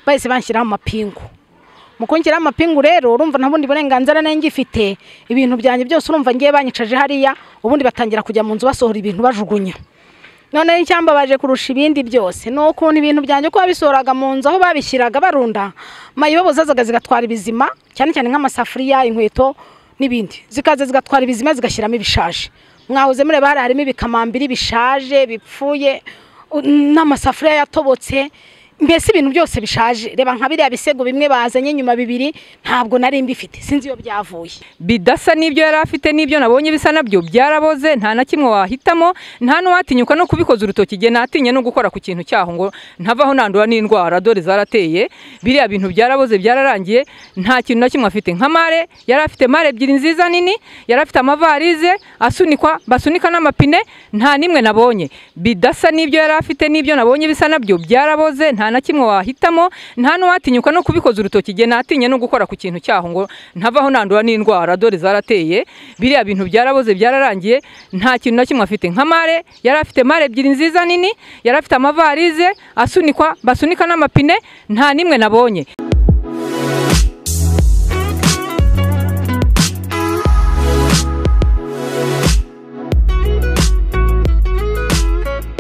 bahise banshyiraho amapingu mu kungiraho amapingu rero urumva nta bundi burenganzira nari ngifite ibintu byanjye byose urumva ngiye banyicaje hariya ubundi batangira kujya mu nzu basohora ibintu bajugunya noneho icyambabaje kurusha ibindi byose ni ukuntu ibintu byanjye uko babisohoraga mu nzu aho babishyiraga barunda mayibobo zazaga zigatwara ibizima cyane cyane nk'amasafuriya inkweto n'ibindi zikaza zigatwara ibizima zigashyiramo ibishaje mwahoze mureba hariya harimo ibikamambiri bishaje bipfuye n'amasafuriya yatobotse mbese ibintu byose bishaje reba nka biriya bisego bimwe bazanye nyuma bibiri ntabwo nari mbifite sinzi iyo byavuye bidasa n'ibyo yari afite n'ibyo nabonye bisa nabyo byaraboze nta na kimwe wahitamo nta n'uwatinyuka no kubikoza urutoki igihe natinye no gukora ku kintu cyaho ngo ntavaho nandura n'indwara dore zarateye biriya bintu byaraboze byararangiye nta kintu na kimwe afite nka mare yari afite mare ebyiri nziza nini yari afite amavarize asunikwa basunika n'amapine nta n'imwe nabonye bidasa n'ibyo yari afite n'ibyo nabonye bisa nabyo byaraboze nta na kimwe wahitamo nta n'uwatinyuka no kubikoza urutoki igihe natinye no gukora ku kintu cyaho ngo ntavaho nandura n'indwara dore zarateye biriya bintu byaraboze byararangiye nta kintu na kimwe afite nka mare yari afite mare ebyiri nziza nini yari afite amavarize asunikwa basunika n'amapine nta n'imwe nabonye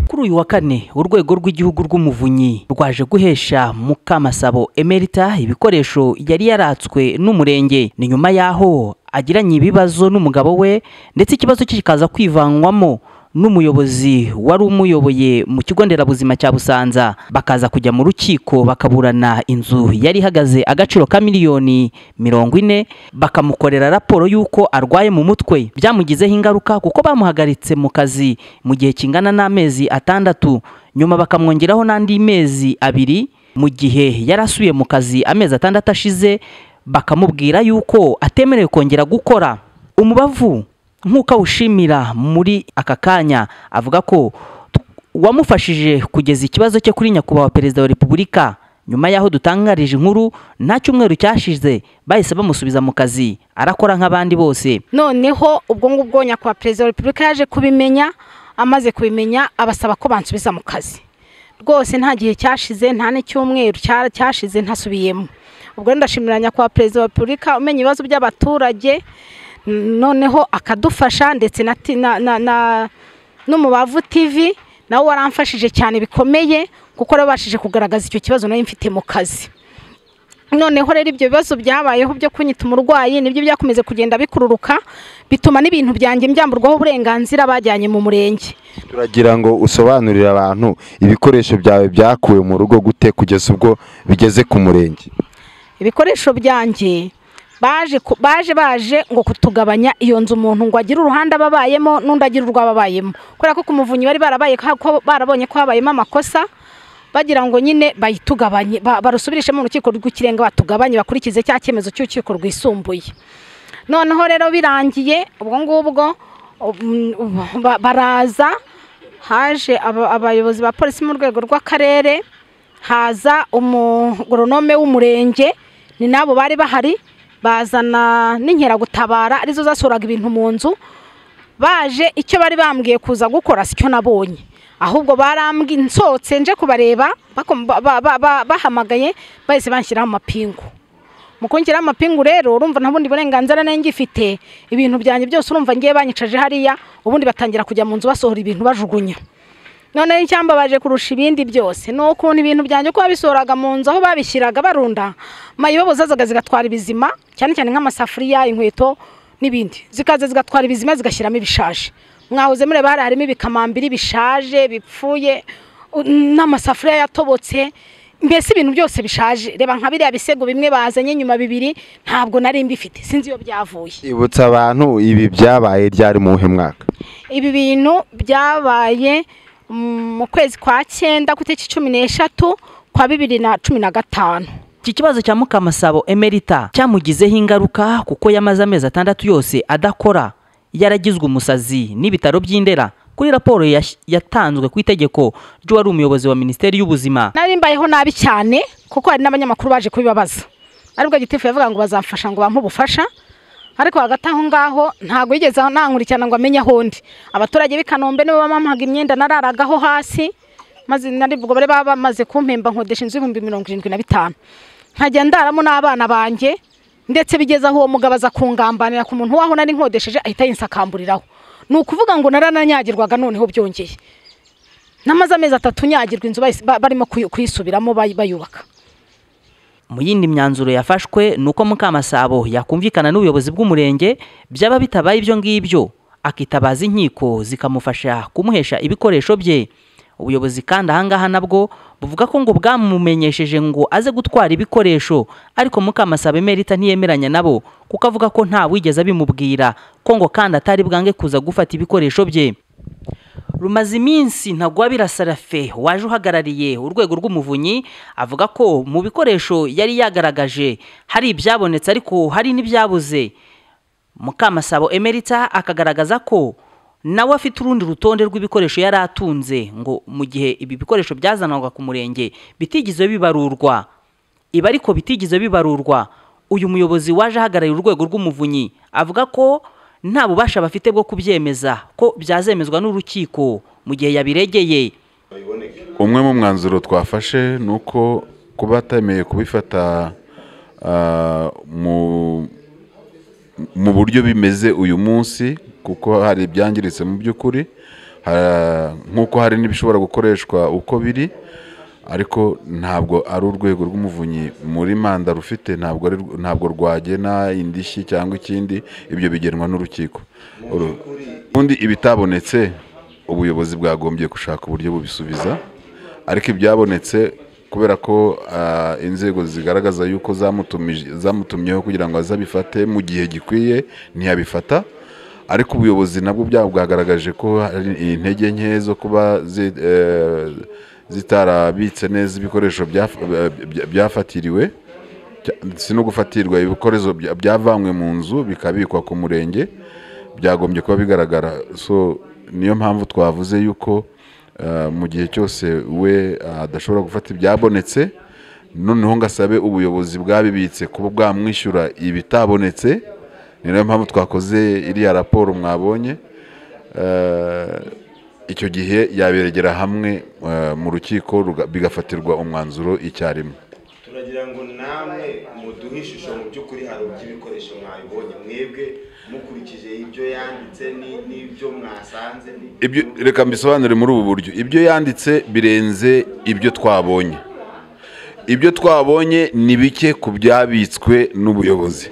kuri uyu wa kane urwego rw'igihugu rw'umuvunyi rwaje guhesha mukamasabo emerita ibikoresho yari yaratswe n'umurenge ni nyuma y'aho agiranye ibibazo n'umugabo we ndetse ikibazo cye kikaza kwivanwamo n'umuyobozi wari umuyoboye mu kigo nderabuzima cya busanza bakaza kujya mu rukiko bakaburana inzu yari ihagaze agaciro ka miliyoni mirongo ine bakamukorera raporo y'uko arwaye mu mutwe byamugizeho ingaruka kuko bamuhagaritse mu kazi mu gihe kingana n'amezi atandatu nyuma bakamwongeraho n'andi mezi abiri mu gihe yari asuye mu kazi amezi atandatu ashize bakamubwira y'uko atemerewe kongera gukora umubavu nk'uko awushimira muri aka kanya avuga ko wamufashije kugeza ikibazo cye kuri nyakubahwa perezida wa repubulika nyuma y'aho dutangarije inkuru nta cyumweru cyashize bahise bamusubiza mu kazi arakora nk'abandi bose noneho ubwo ngubwo nyakubahwa perezida wa repubulika yaje kubimenya amaze kubimenya abasaba ko bansubiza mu kazi rwose nta gihe cyashize nta n'icyumweru cyashize ntasubiyemo ubwo ndashimira nyakubahwa perezida wa repubulika umenya ibibazo by'abaturage noneho akadufasha ndetse na n'umubavu tivi nawe waramfashije cyane bikomeye kuko nabashije kugaragaza icyo kibazo nari mfite mu kazi noneho rero ibyo bibazo byabayeho byo kunyita umurwayi nibyo byakomeze kugenda bikururuka bituma n'ibintu byanjye byamburwaho uburenganzira bajyanye mu murenge turagira ngo usobanurire abantu ibikoresho byawe byakuwe mu rugo gute kugeza ubwo bigeze ku murenge ibikoresho byanjye baje baje ngo kutugabanya iyo nzu umuntu ngo agire uruhande aba abayemo n'undi agire urwo aba abayemo kubera ko ku muvunyi bari barabaye barabonye ko habayemo amakosa bagira ngo nyine bayitugabanye barusubirishe mu rukiko rw'ikirenga batugabanye bakurikize cya cyemezo cy'urukiko rwisumbuye noneho rero birangiye ubwo ngubwo baraza haje abayobozi ba polisi mu rwego rw'akarere haza umugoronome w'umurenge ni nabo bari bahari bazana n'inkeragutabara arizo zasuraga ibintu mu nzu baje icyo bari bambwiye kuza gukora sicyo nabonye ahubwo barambwiye nsohotse nje kubareba bahamagaye bahise banshyiraho amapingu mu kongeraho amapingu rero urumva nta bundi burenganzira nari ngifite ibintu byanjye byose urumva ngiye banyicaje hariya ubundi batangira kujya mu nzu basohora ibintu bajugunya noneho icyambabaje kurusha ibindi byose ni ukuntu ibintu byanjye uko babisohoraga mu nzu aho babishyiraga barunda mayibobo zazaga zigatwara ibizima cyane cyane nk'amasafuriya inkweto n'ibindi zikaza zigatwara ibizima zigashyiramo ibishaje mwahoze mureba hariya harimo ibikamambiri bishaje bipfuye n'amasafuriya yatobotse mbese ibintu byose bishaje reba nka biriya bisego bimwe bazanye nyuma bibiri ntabwo nari mbifite sinzi iyo byavuye ibutsa abantu ibi byabaye ryari mu mwaka ibi bintu byabaye mu kwezi kwa cyenda ku itariki cumi n'eshatu kwa bibiri na cumi na gatanu iki kibazo cya mukamasabo emerita cyamugizeho ingaruka kuko yamaze amezi atandatu yose adakora yaragizwe umusazi n'ibitaro by'indera kuri raporo yatanzwe ku itegeko ry'uwari umuyobozi wa minisiteri y'ubuzima nari mbayeho nabi cyane kuko hari n'abanyamakuru baje kubibabaza aribwo gitifu yavuga ngo bazamfasha ngo bampe ubufasha ariko hagati aho ngaho ntabwo yigeze nankurikirana ngo amenye aho undi abaturage b'i kanombe nibo bamampaga imyenda nararagaho hasi maze nari ubwo bari baba bamaze kumpemba nkodesha inzu y'ibihumbi mirongo irindwi na bitanu nkajya ndaramo n'abana banjye ndetse bigeze aho uwo mugabo aza kungambanira ku muntu waho nari nkodesheje ahita yinsakamburiraho ni ukuvuga ngo narananyagirwaga noneho byongeye namaze amezi atatu nyagirwa inzu bayis- ba- barimo kuyi- kuyisubiramo bayi- bayubaka mu yindi myanzuro yafashwe ni uko mukamasabo yakumvikana n'ubuyobozi bw'umurenge byaba bitabaye ibyo ngibyo akitabaza inkiko zikamufasha kumuhesha ibikoresho bye ubuyobozi kandi ahangaha nabwo buvuga ko ngo bwamumenyesheje ngo aze gutwara ibikoresho ariko mukamasabo emerita ntiyemeranya nabo kuko avuga ko nta wigeze abimubwira ko ngo kandi atari bwange kuza gufata ibikoresho bye rumaze iminsi ntagwabira sarafe waje uhagarariye urwego rw'umuvunyi avuga ko mu bikoresho yari yagaragaje hari ibyabonetse ariko hari n'ibyabuze mukamasabo emerita akagaragaza ko nawe afite urundi rutonde rw'ibikoresho yari atunze ngo mu gihe ibi bikoresho byazanwaga ku murenge bitigeze bibarurwa ibi ariko bitigeze bibarurwa uyu muyobozi waje ahagarariye urwego rw'umuvunyi avuga ko nta bubasha bafite bwo kubyemeza ko byazemezwa n'urukiko mu gihe yabiregeye umwe mu mwanzuro twafashe ni uko kuba atemeye kubifata ah, mu mu buryo bimeze uyu munsi kuko hari ibyangiritse mu by'ukuri ha- nk'uko hari n'ibishobora gukoreshwa uko biri ariko ntabwo ari urwego rw'umuvunyi muri manda rufite ntabwo ari rw- ntabwo rwagena indishyi cyangwa ikindi ibyo bigenwa n'urukiko Uru- ubundi ibitabonetse ubuyobozi bwagombye gushaka uburyo bubisubiza ariko ibyabonetse kubera ko ah, inzego zigaragaza yuko zamutumije- zamutumyeho kugira ngo azabifate mu gihe gikwiye ntiyabifata ariko ubuyobozi nabwo bwabo bwagaragaje ko hari intege nke zo kuba zi- eh, zitarabitse neza ibikoresho byaf- eh, bya- byafatiriwe Cya- si no gufatirwa ibikoresho bya- byavanywe mu nzu bikabikwa ku murenge byagombye kuba bigaragara so niyo mpamvu twavuze yuko eh, mu gihe cyose we ah, adashobora gufata ibyabonetse noneho ngo asabe ubuyobozi bwabibitse kuba bwamwishyura ibitabonetse ni nayo mpamvu twakoze iriya raporo mwabonye Eh, icyo gihe yaberegera hamwe eh, mu rukiko ruga- bigafatirwa umwanzuro icyarimwe turagira ngo namwe muduhe ishusho mu by'ukuri hari iby'ibikoresho mwabibonye mwebwe mukurikije ibyo yanditse ni- n'ibyo mwasanze ni- ibyo reka mbisobanure muri ubu buryo ibyo yanditse birenze ibyo twabonye ibyo twabonye ni bike ku byabitswe n'ubuyobozi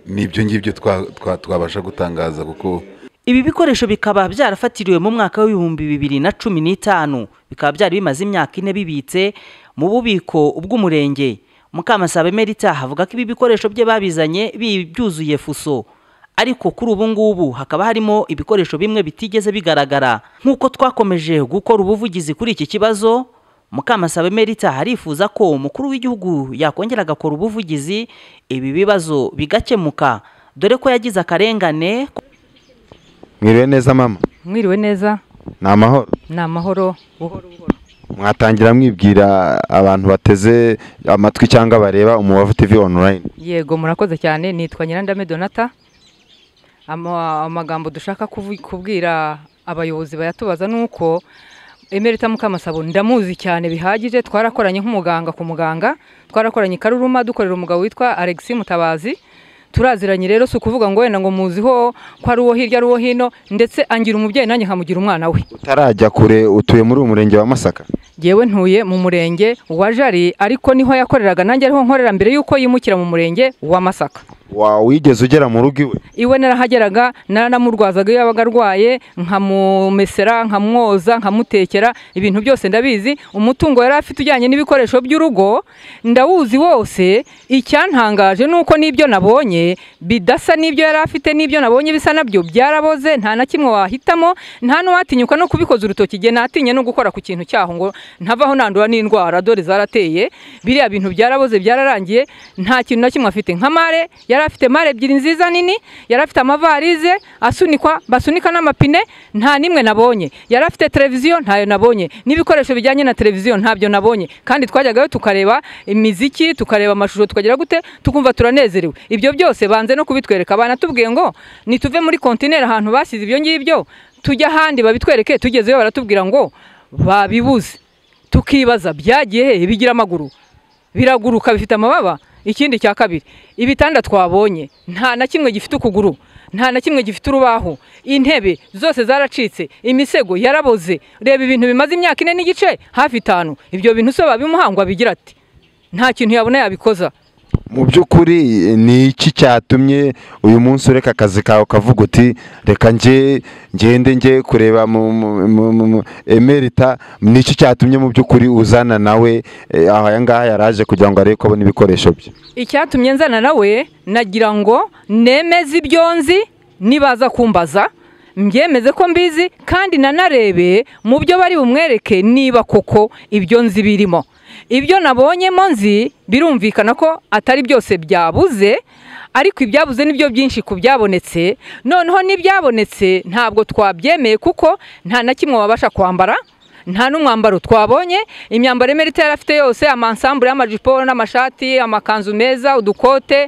ni ibyo ngibyo twa- twa- twabasha gutangaza kuko ibi bikoresho bikaba byarafatiriwe mu mwaka w'ibihumbi bibiri na cumi n'itanu bikaba byari bimaze imyaka ine bibitse mu bubiko bw'umurenge mukamasabo emerita avuga ko ibi bikoresho bye babizanye bi- byuzuye fuso ariko kuri ubu ngubu hakaba harimo ibikoresho bimwe bitigeze bigaragara nk'uko twakomeje gukora ubuvugizi kuri iki kibazo Mukamasaba Emerita arifuza ko umukuru w'igihugu yakongera agakora ubuvugizi ibi bibazo bigakemuka dore ko yagize akarengane mwiriwe neza mama mwiriwe neza ni amahoro ni amahoro buhoro buhoro mwatangira mwibwira abantu bateze amatwi cyangwa bareba umubavu tv online yego murakoze cyane nitwa nyirandame donata Ama- amagambo dushaka kuvu- kubwira abayobozi bayatubaza ni uko emerita mukamasabo ndamuzi cyane bihagije twarakoranye nk'umuganga ku muganga twarakoranye i karuruma dukorera umugabo witwa alexi mutabazi turaziranye rero si ukuvuga ngo wenda ngo muziho ko ari uwo hirya ari uwo hino ndetse angira umubyeyi nanjye nkamugira umwana we utarajya kure utuye muri uyu murenge wa masaka yewe ntuye mu murenge wa jari ariko niho yakoreraga nanjye ariho nkorera mbere y'uko yimukira mu murenge wa masaka wa wigeze ugera mu rugo iwe iwe narahageraga naranamurwazaga iyo yabaga arwaye nkamumesera nkamwoza nkamutekera ibintu byose ndabizi umutungo yari afite ujyanye n'ibikoresho by'urugo ndawuzi wose icyantangaje ni uko n'ibyo nabonye bidasa n'ibyo yari afite n'ibyo nabonye bisa nabyo byaraboze nta na kimwe wahitamo nta n'uwatinyuka no kubikoza urutoki igihe natinye no gukora ku kintu cyaho ngo ntavaho nandura n'indwara dore zarateye biriya bintu byaraboze byararangiye nta kintu na kimwe afite nka mare yari afite mare ebyiri nziza nini yari afite amavarize asunikwa basunika n'amapine nta n'imwe nabonye yari afite televiziyo ntayo nabonye n'ibikoresho bijyanye na televiziyo ntabyo nabonye kandi twajyagayo tukareba imiziki tukareba amashusho tukagira gute tukumva turanezerewe ibyo byose banze no kubitwereka banatubwiye ngo nituve muri kontineri ahantu basize ibyo ngibyo tujye ahandi babitwereke tugezeyo baratubwira ngo babibuze tukibaza byagiye hehe bigira amaguru biraguruka bifite amababa ikindi cya kabiri ibitanda twabonye nta na kimwe gifite ukuguru nta na kimwe gifite urubaho intebe zose zaracitse imisego yaraboze reba ibintu bimaze imyaka ine n'igice hafi itanu ibyo bintu se babimuhangwa bigira ati nta kintu yabona yabikoza mu by'ukuri ni iki cyatumye uyu munsi ureka akazi kawe ukavuga uti reka njye ngende njye kureba mu mu- mu- mu- mu- emerita ni iki cyatumye mu by'ukuri uzana nawe eh, aha ngaha yaraje kugira ngo arebe ko abona ibikoresho bye icyatumye nzana nawe nagira ngo nemeze ibyo nzi nibaza kumbaza mbyemeze ko mbizi kandi nanarebe mu byo bari bumwereke niba koko ibyo nzi birimo ibyo nabonyemo nzi birumvikana ko atari byose byabuze ariko ibyabuze nibyo byinshi ku byabonetse noneho n'ibyabonetse ntabwo twabyemeye kuko nta na kimwe wabasha kwambara nta n'umwambaro twabonye imyambaro emerita yari afite yose amansambure y'amajipo n'amashati amakanzu meza udukote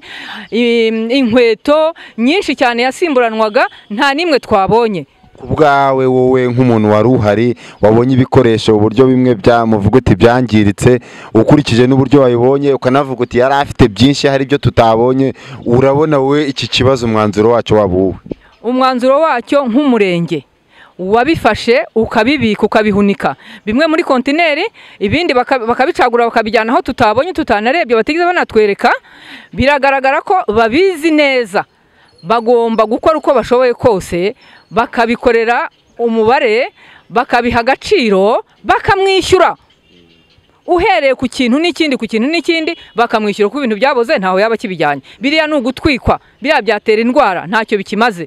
im- inkweto nyinshi cyane yasimburanwaga nta n'imwe twabonye ku bwawe wowe nk'umuntu wari uhari wabonye ibikoresho uburyo bimwe byamuvuga uti byangiritse ukurikije n'uburyo wabibonye ukanavuga uti yari afite byinshi hari ibyo tutabonye urabona wowe iki kibazo umwanzuro wacyo waba uwe umwanzuro wacyo nk'umurenge wabifashe ukabibika ukabihunika bimwe muri kontineri ibindi baka- bakabicagura bakabijyana aho tutabonye tutanarebye batigeze banatwereka biragaragara ko babizi neza bagomba gukora uko bashoboye kose bakabikorera umubare bakabiha agaciro bakamwishyura uhereye ku kintu n'ikindi ku kintu n'ikindi bakamwishyura kuko ibintu byaboze ntaho yaba akibijyanye biriya ni ugutwikwa biriya byatera indwara ntacyo bikimaze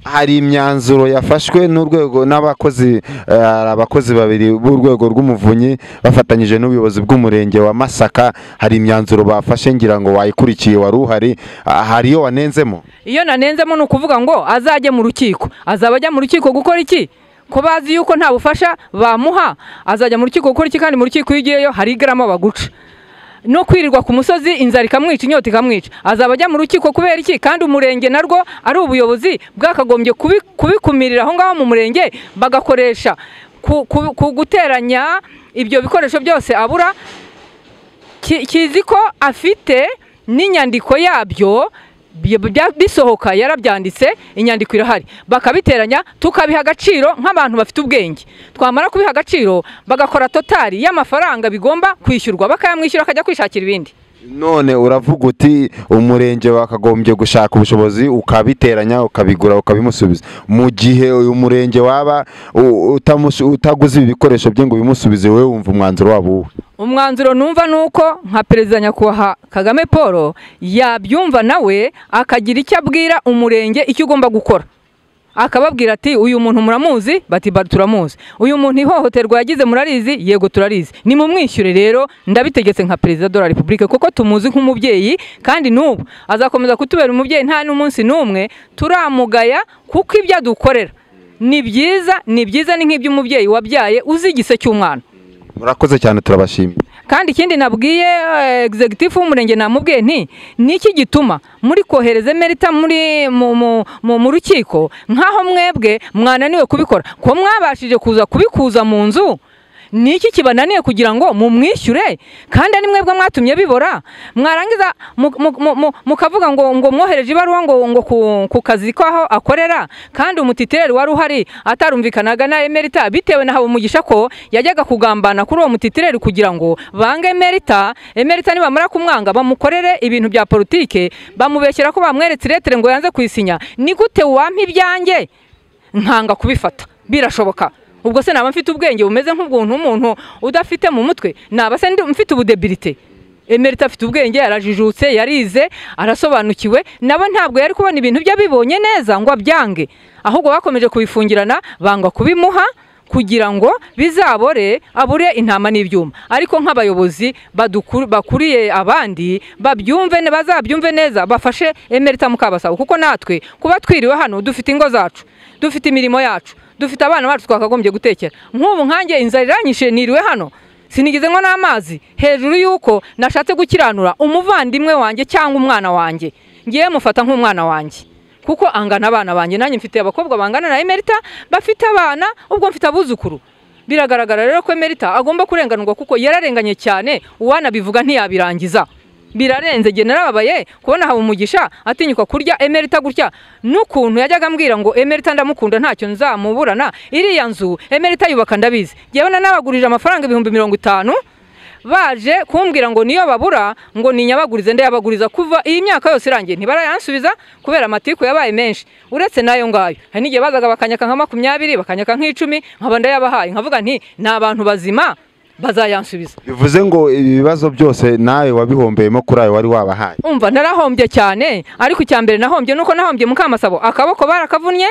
hari imyanzuro yafashwe n'urwego n'abakozi eh, hari abakozi babiri b'urwego rw'umuvunyi bafatanyije n'ubuyobozi bw'umurenge wa Masaka hari imyanzuro bafashe ngira ngo wayikurikiye wari uhari ah, hari iyo wanenzemo iyo nanenzemo ni ukuvuga ngo azajye mu rukiko azaba ajya mu rukiko gukora iki ko bazi yuko nta bufasha bamuha azajya mu rukiko gukora iki kandi mu rukiko iyo ugiyeyo hari igarama baguca no kwirirwa ku musozi inzara ikamwica inyota ikamwica azaba ajya mu rukiko kubera iki kandi umurenge narwo ari ubuyobozi bwakagombye kubi- kubikumirira aho ngaho mu murenge bagakoresha ku- ku- ku guteranya ibyo bikoresho byose abura ki- kizi ko afite n'inyandiko yabyo bi- bya- bisohoka yarabyanditse inyandiko irahari bakabiteranya tukabiha agaciro nk'abantu bafite ubwenge twamara kubiha agaciro bagakora totari y'amafaranga bigomba kwishyurwa bakayamwishyura akajya kwishakira ibindi none uravuga uti umurenge wakagombye gushaka ubushobozi ukabiteranya ukabigura ukabimusubiza mu gihe uyu murenge waba u- utamush- utaguze ibi bikoresho bye ngo ubimusubize wowe wumva umwanzuro waba uwe umwanzuro numva ni uko nka perezida nyakubahwa kagame paul yabyumva nawe akagira icyo abwira umurenge icyo ugomba gukora akababwira ati uyu muntu muramuzi bati "Ba- turamuzi uyu muntu ihohoterwa yagize murarizi yego turarizi nimumwishyure rero ndabitegetse nka perezida de la repubulike kuko tumuzi nk'umubyeyi kandi n'ubu azakomeza kutubera umubyeyi nta n'umunsi n'umwe turamugaya kuko ibyo adukorera ni byiza ni byiza ni nk'iby'umubyeyi wabyaye uzi igise cy'umwana murakoze cyane turabashimye kandi ikindi nabwiye eh, executive w'umurenge namubwiye nti niki gituma muri kohereza emerita muri mu- mu- mu- mu rukiko nk'aho mwebwe mwananiwe kubikora ko mwabashije kuza kubikuza mu nzu niki kibananiye kugira ngo mumwishyure kandi ari mwebwe mwatumye bibora mwarangiza mu- mu- mu- mu- mukavuga ngo ngo mwohereje ibaruwa ngo ngo ku- ku kazi kaho akorera kandi umutitireri wari uhari atarumvikanaga na emerita bitewe na habumugisha ko yajyaga kugambana kuri uwo mutitireri kugira ngo bange emerita emerita nibamara kumwanga bamukorere ibintu bya politike bamubeshyera ko bamweretse iretere ngo yanze kuyisinya ni gute wampa ibyanjye nkanga kubifata birashoboka ubwo se naba mfite ubwenge bumeze nk'ubwuntu umuntu udafite mu mutwe naba se ndi- mfite ubudebilite emerita afite ubwenge arajijutse yarize arasobanukiwe nabo ntabwo yari kubona ibintu bye abibonye neza ngo abyange ahubwo bakomeje kubifungirana banga kubimuha kugira ngo bizabore abure intama n'ibyuma ariko nk'abayobozi badukur- bakuriye abandi babyumve ne- bazabyumve neza bafashe emerita mukabasabo kuko natwe kuba twiriwe hano dufite ingo zacu dufite imirimo yacu dufite abana bacu twakagombye gutekera nk'ubu nkanjye inzara iranyishe niriwe hano sinigeze ngo n'amazi hejuru y'uko nashatse gukiranura umuvandimwe wanjye cyangwa umwana wanjye ngiye mufata nk'umwana wanjye kuko angana abana banjye nanjye mfite abakobwa bangana na emerita bafite abana ubwo mfite abuzukuru biragaragara rero ko emerita agomba kurenganurwa kuko yararenganye cyane uwanabivuga ntiyabirangiza birarenze njye narababaye kubona habumugisha atinyuka kurya emerita gutya n'ukuntu yajyaga ambwira ngo emerita ndamukunda ntacyo nzamuburana iriya nzu emerita yubaka ndabizi njyewe nanabagurije amafaranga ibihumbi mirongo itanu baje kumbwira ngo niyo babura ngo ninyabagurize ndayabaguriza kuva iyi myaka yose irangiye ntibarayansubiza kubera amatiku yabaye menshi uretse nayo ngayo hari n'igihe bazaga bakanyaka nka makumyabiri bakanyaka nk'icumi nkaba ndayabahaye nkavuga nti ni abantu bazima bazayansubiza bivuze ngo ibibazo byose nawe wabihombeyemo kuri ayo wari wabahaye umva narahombye cyane ariko icya mbere nahombye nuko nahombye mukamasabo akaboko barakavunnye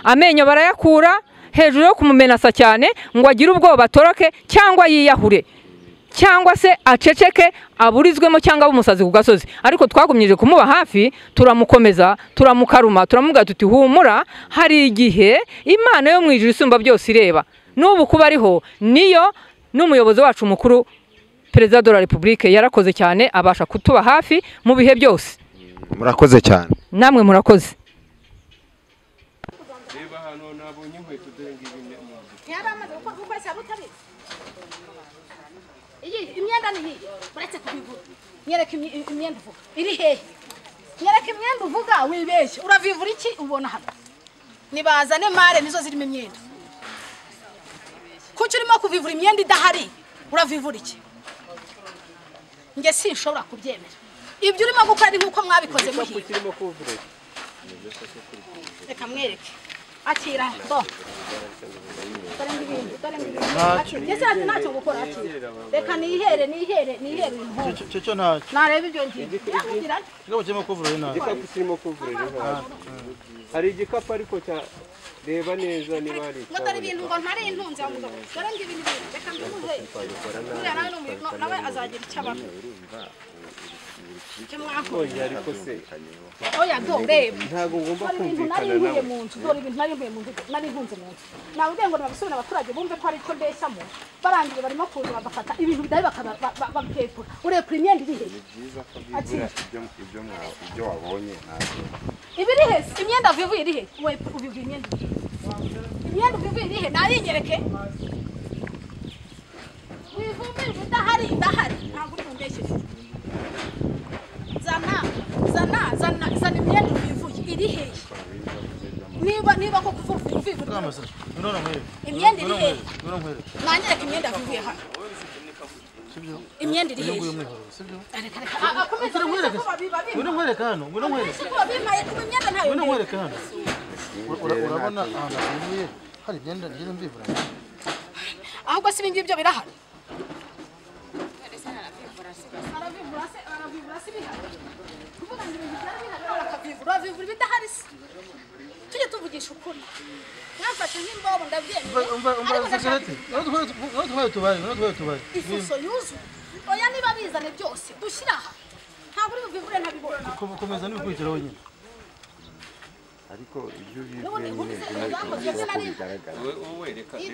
amenyo barayakura hejuru yo kumumenasa cyane ngo agire ubwoba atoroke cyangwa yiyahure cyangwa se aceceke aburizwemo cyangwa abe umusazi ku gasozi ariko twagumyije kumuba hafi turamukomeza turamukaruma turamubwira tuti humura hari igihe imana yo mu ijuru isumba byose ireba n'ubu kuba ariho niyo n'umuyobozi wacu mukuru perezida de la repubulike yarakoze cyane abasha kutuba hafi mu bihe byose murakoze cyane namwe murakoze ntiyaramaze gukora kuko wese yaba utabizi iyi imyenda ni iyi uretse kubigura nyereka imye- imyenda uvuga iri hehe nyereka imyenda uvuga wibeshye uravivura iki ubona hano nibazane mare nizo zirimo imyenda kuki urimo kuvivura imyenda idahari uravivura iki njye sinshobora kubyemera ibyo urimo gukora ni nk'uko mwabikoze muhiga reka mwereke akira bo dore ngibindi dore ngibindi ndetse ati ntacyo gukora akira reka nihere nihere nihere uyu muhungu cyo ntacyo nareba ibyo ngiye yakubwira ati kigabo kirimo kuvura nabi igikapu kirimo kuvurira inka hari igikapu ariko cya reba neza niba hari ngo dore ibintu ngo ntare intunze wa mugabo dore ngibindi bintu reka mbimuhe buriya nawe ni umuntu nawe azagira icyo abamo icyo mwakoze icyabonye ariko se oya do reba ntabwo ngomba dore ibintu nari nkuye kumvikana nawe mu nzu dore ibintu nari nkuye mu nzu nari nkunze mu nzu nawe ugiye ngo nabisubire abaturage bumve ko hari icyo mbeshyamo barangije barimo kuza bagafata ibintu bidahari bakabipepura urepura imyenda iri hehe Ati- ibyo wabonye ntabwo ibiri he imyenda vivuye iri he we ubivuye imyenda iri he? imyenda ubivuye iri he nayingereke wivumbirwa idahari idahari ntabwo uri bumbeshye zana zana zana zana imyenda ubivuye iri he niba niba ko kuvuga ubivuye none nkwereke imyenda iri he none nkwereke nangereke imyenda vivuye hano imyenda iri he uyu mwiherero sibyo reka reka Ah, ah, komeza komeza ko babiba bimaye ngwino nkwereke hano ngwino nkwereke ko babimaye kuba imyenda ntayo ngwino ndeba. nkwereke hano Ura- ura- urabona ahantu hahinduye hari imyenda ngenda mbivura ahubwo si ibingibi byo birahari uravivura ibidahari se tujye tuvugisha ukuri mwamfashe nk'imbobo ndabyemeye ariko ndashaka umva tubari tubari tubari ifuso yuzuye oya niba bizane byose dushyire aha ntabwo uri buvivure ntabibona Kom- komeza n'ibikurikira wenyine ariko ibyo n'ubundi inkuru ze zakoze ndetse nari iyi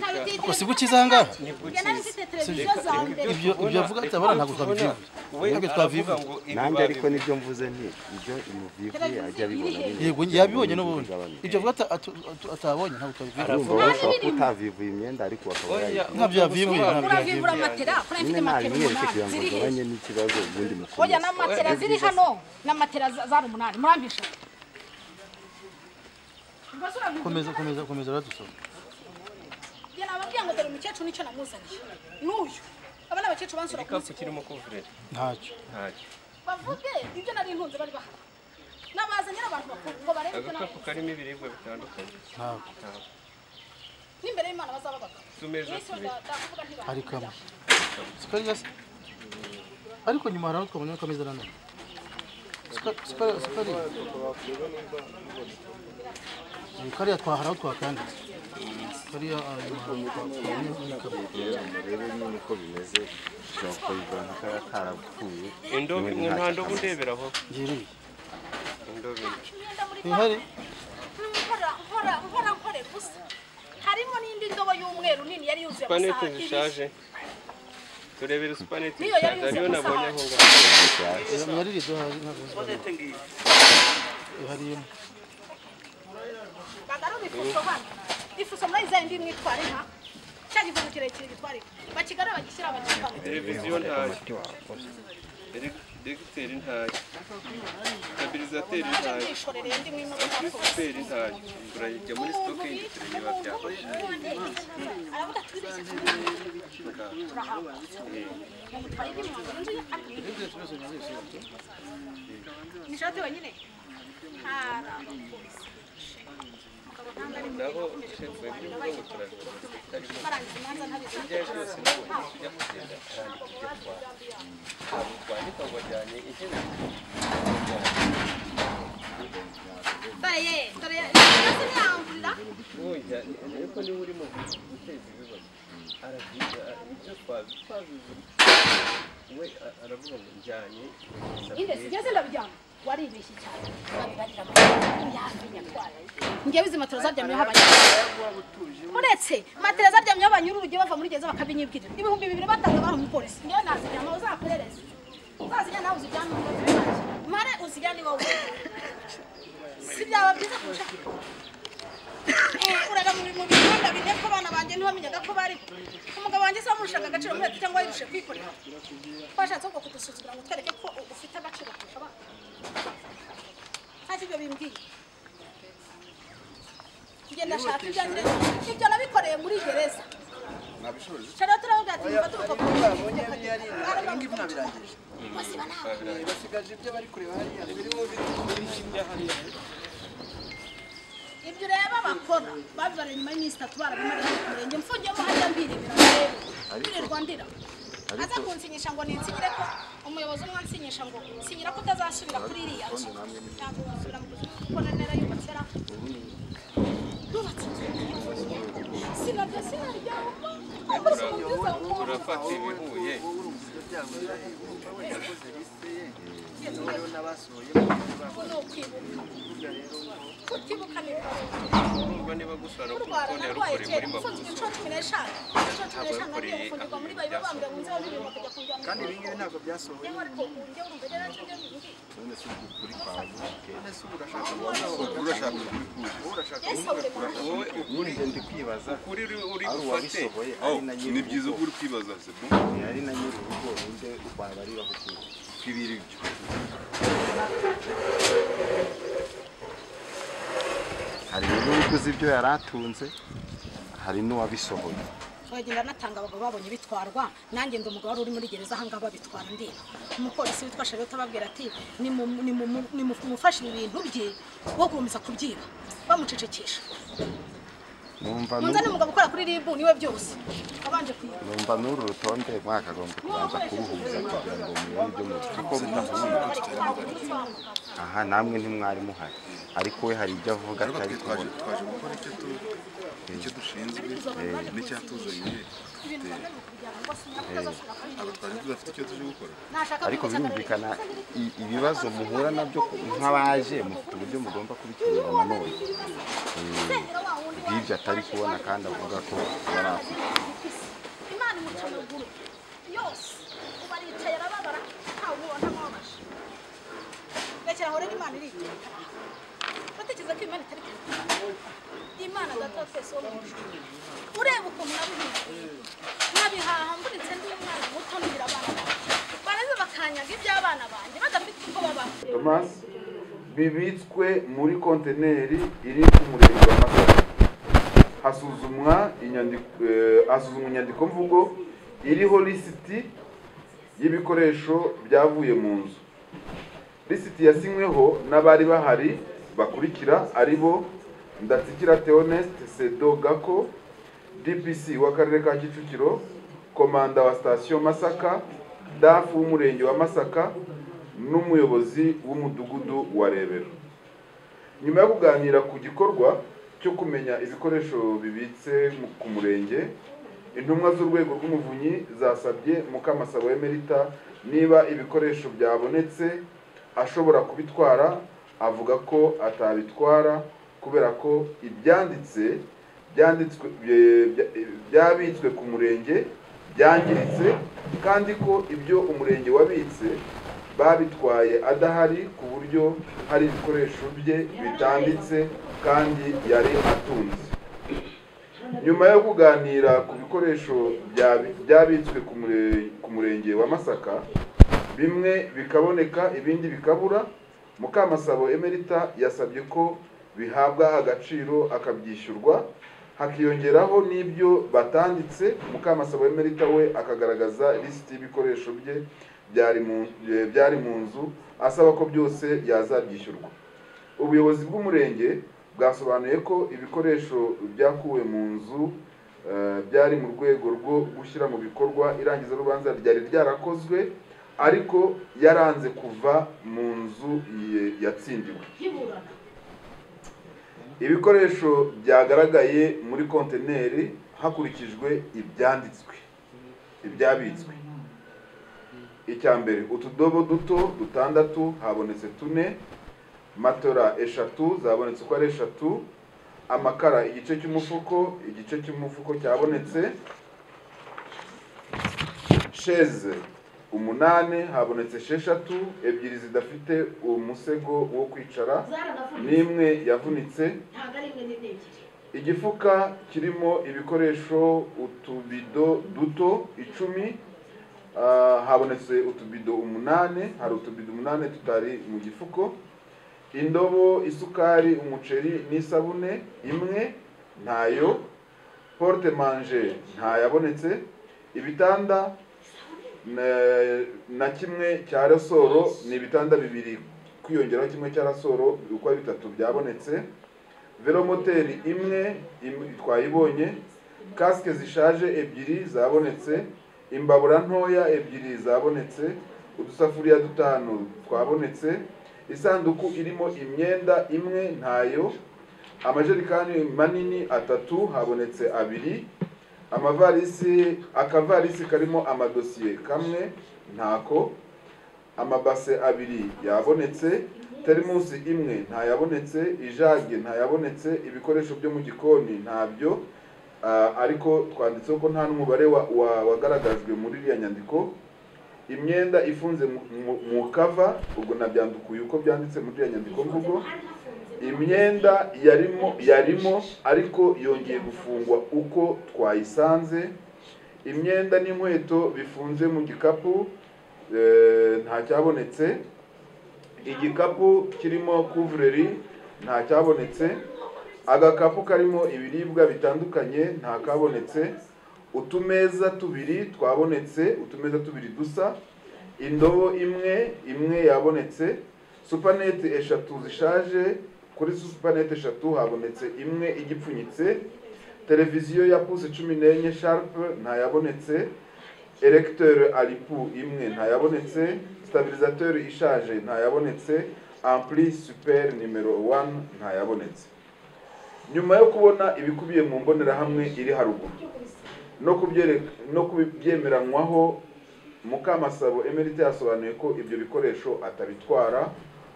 tayo ititira- si buke iza ngaha? Njye nari mfite televiziyo zawe mbere ibyo ibyo avuga atabara ntabwo twabivuga ntabwo twabivuga nanjye ariko nibyo mvuze nti ibyo umuvivi ajya abibona nyine. yego yabibonye n'ubundi ibyo avuga ata- atu- atu- atabonye ntabwo twabivuga Urumva bashobora kuba utavivuye imyenda ariko bakaba bayivuye. ntabyo yabivuye ntabyo yabivuye uravivura matera kuri mfite nyine matera nabimweretse kugira umunani ngo ziri hehe mugabanye n'ikibazo ubundi mukomeze oya na matera ziri hano na matera za- zari umunani murambisha komeza komeza komeza uradusoma njye nababwiye ngo dore umukecuru nicyo namuzaniye n'uyu aba ni abakecuru bansura ku igikapu munsi kirimo kuvurira ntacyo ntacyo bavuge ibyo nari ntunze bari bahari nabazanira abantu bakuru ngo barebe ibyo nari agakapu karimo ibiribwa bitandukanye ntabwo n'imbere y'imana bazaba bagabo utumeza yesu tubiri ndakuvuga hari ntibahari kamwe sikari gasi ariko nyuma hari aho twabonye akameza nanone Sika- sikari sikari Mm, kariya twahara aho twakanditse kariya ah, nyuma hari aho twabonye muri kamwe. rero murebe nyine uko bimeze ushobora kuyivana kaba karapfuye indobo imwe nta ndobo ndeberaho ngereye indobo imwe imyenda muri ihari nkora nkora nkora nkorera ubusa harimo n'indi ndobo y'umweru nini yari yuzuye amasaha supanete ibiri zishaje turebere supanete Niyo yari zishaje yuzuye ariyo nabonye aho amasaha. ngaho yari rido hari ntabwo nzi. ihari imwe bagarura ifuso hano ifuso murayizanye ndi mwitware nka cya gifungo kirekire gitwarika bakigarura bagishyira abakipana televiziyo ntayo degiteri ntayo stabilizateri ntayo mwishorere ndi mwima amplisiferi ntayo urajya muri stokingi tureba byawe aravuga ati "Twibeshye nishati wenyine hari abapolisi umugabo ntabwo ari naho shefu y'ubukungu turabona barangiza imanza ntabizi ibyo ari byo byose ntabwo tujya kugenda arandika ibyo twara ntabwo twandika ngo ajyanye intebe dore ye dore ye ntazi ntiyangurira oya ariko niba urimo guteza ibibazo aravuga ibyo twabizi we a- aravuga ngo njyanye inde sigeze ndabyama waribeshye cyane babibarira mu yafi nyatwara ngewe izi matera zaryamyeho abanyarwanda uretse matera zaryamyeho abanyuru urujya bava muri gereza bakabinyibwira ibihumbi bibiri batanga abantu mu polisi ngewe naziryama uzaperereze uzazijya nawe uzijyane mu kazi kanjye. mare uzijyane wowe si byaba byiza kurusha uraga mu bintu bihanda bine ko abana banjye ntibamenyaga ko bariho umugabo wanjye se wamurushaka agaciro muri leta cyangwa yirushe kwikorera twashatse ahubwo kudusuzugura ngo twereke ko ufite agaciro kurusha abandi ntacyo ibyo bimbwiye ngenda shaka ibyo ngira ibyo nabikoreye muri gereza shara turavuga ati mufate urupapuro basiba ntabwo basigaje ibyo bari kureba hariya birimo ibyo ureba bakora babibara nyuma y'iminsi itatu barabimariye ku murenge mfungiyemo hajya mbirebera rero mbirirwa ndira aza kunsinyisha ngo ninsinyire ko umuyobozi umwe ansinyisha ngo sinyira ko utazasubira kuri iriya nzu ntabwo uzasubira mu buzima kuko na narayubatse ra yubatse inzu sinarya sinaryaho ahubwo si umubyiza wumva turafata ibihuye ko ni ukwibuka kutibuka ni ukwibuka urwa niba gusa no ku kurwara rutonde narwaye rukore muri kera mbavu mfunzwe inshuro cumi n'eshanu inshuro cumi n'eshanu nagiye gufungirwa muri bayibo bambwira ngo nze babibiri bakajya kunjyana kandi ibi ngibi ntabwo byasohoye Nyamara ariko njye wumva rero aricyo njye mbibwira. none se ubu urashaka kubona urashaka ukuri kuzi Yesu ahubwo ni wowe ukuri njye ndi kwibaza ukuri uri- uri ari bufate uwabisohoye aho ari na nyiri ni byiza uko uri kwibaza sebo ari na nyiri urugo ninde u rwanda bari bahugiye twibira ibyo hari n'uwakoze ibyo yari atunze hari n'uwabisohoye Bagenda natanga abagabo babonye bitwarwa nanjye ndi umugabo wari uri muri gereza ahangaha babitwara ndi umupolisi witwa Charlotte ababwira ati "Nimu- nimu- nimu- mufashe ibi bintu bye wo gukomeza kubyiba bamucecekesha numva munzane umugabo ukora kuri ribu niwe byose abanje kuyiba numva n'uru rutonde mwakagombye kubanza kuruhuza kugira ngo mumenye ibyo muzi kuko rudahuye aha namwe ntimwari muhari ariko we hari ibyo avuga atari kubona twaje gukora icyo tu- icyo dushinzwe n'icyatuzanye twari tudafite icyo tuje gukora ariko birumvikana i- ibibazo muhura nabyo ku- nk'abaje mufite uburyo mugomba kubikemura na none Eh, bw'ibyo atari kubona kandi avuga ko yari afite imana imuca amaguru yose ubu aricaye arababara ntawe ubona ntamubabaje rekera aho rero imana iricaye batekereza ko imana itari kare imana data wa twese wo mu ijuru ureba ukuntu nabihiye nabihaha mburitse ndi umwana muto ngira abana banjye baraza bakanyaga iby'abana banjye badafite uko babaho thomas bibitswe muri kontineri iri ku murenge wa masaka hasuzumwa inyandiko eh, hasuzumwa inyandiko mvugo iriho lisiti y'ibikoresho byavuye mu nzu lisiti yasinyweho n'abari bahari bakurikira ari bo ndatsikira theoneste sedo gako dpc w'akarere ka kicukiro komanda wa sitasiyo masaka dafu w'umurenge wa masaka n'umuyobozi w'umudugudu wa rebero nyuma yo kuganira ku gikorwa cyo kumenya ibikoresho bibitse mu- ku murenge intumwa z'urwego rw'umuvunyi zasabye mukamasabo emerita niba ibikoresho byabonetse ashobora kubitwara avuga ko atabitwara kubera ko ibyanditse byanditswe bye- bya- byabitswe ku murenge byangiritse kandi ko ibyo umurenge wabitse babitwaye adahari ku buryo hari ibikoresho bye bitanditse kandi yari atunze nyuma yo kuganira ku bikoresho bya- byabitswe ku mure- ku murenge wa masaka bimwe bikaboneka ibindi bikabura mukamasabo emerita yasabye ko bihabwa agaciro akabyishyurwa hakiyongeraho n'ibyo batanditse mukamasabo emerita we akagaragaza lisiti y'ibikoresho bye byari mu- byari mu nzu asaba ko byose yazabyishyurwa ubuyobozi bw'umurenge bwasobanuye ko ibikoresho byakuwe mu nzu eh, byari mu rwego rwo gushyira mu bikorwa irangiza rubanza ryari ryarakozwe ariko yaranze kuva mu nzu ye- yatsindiwe ibikoresho byagaragaye muri konteneri hakurikijwe ibyanditswe ibyabitswe icya mbere utudobo duto dutandatu habonetse tune matora eshatu zabonetse uko ari eshatu amakara igice cy'umufuko igice cy'umufuko cyabonetse sheze umunani habonetse esheshatu ebyiri zidafite umusego wo kwicara n'imwe yavunitse igifuka kirimo ibikoresho utubido duto icumi ah, habonetse utubido umunani hari utubido umunani tutari mu gifuko indobo isukari umuceri n'isabune imwe ntayo porte manje ntayabonetse ibitanda na- na kimwe cya rasoro ni ibitanda bibiri kwiyongeraho kimwe cya rasoro uko ari bitatu byabonetse velomoteri imwe im- twayibonye kasike zishaje ebyiri zabonetse imbabura ntoya ebyiri zabonetse udusafuriya dutanu twabonetse isanduku irimo imyenda imwe ntayo amajerekani manini atatu habonetse abiri amavarisi akavarisi karimo amadosiye kamwe ntako amabase abiri yabonetse terimusi imwe ntayabonetse ijage ntayabonetse ibikoresho byo mu gikoni ntabyo Ah, ariko twanditseho ko nta n'umubare wa- wa- wagaragajwe muri iriya nyandiko imyenda ifunze mu- mu- mu kava ubwo nabyandukuye uko byanditse muri iriya nyandiko mvugo imyenda yarimo yarimo ariko yongeye gufungwa uko twayisanze imyenda n'inkweto bifunze mu gikapu eh, ntacyabonetse igikapu kirimo kuvureri ntacyabonetse agakapu karimo ibiribwa bitandukanye ntakabonetse utumeza tubiri twabonetse utumeza tubiri dusa indobo imwe imwe yabonetse supanete eshatu zishaje kuri supanete eshatu habonetse imwe igipfunyitse televiziyo ya puse cumi n'enye sharpe ntayabonetse eregiteri aripu imwe ntayabonetse sitabilizateri ishaje ntayabonetse ampli superi nimero wani ntayabonetse nyuma yo kubona ibikubiye mu mbonerahamwe iri haruguru no kubyereka no kubyemeranywaho mukamasabo emerite yasobanuye ko ibyo bikoresho atabitwara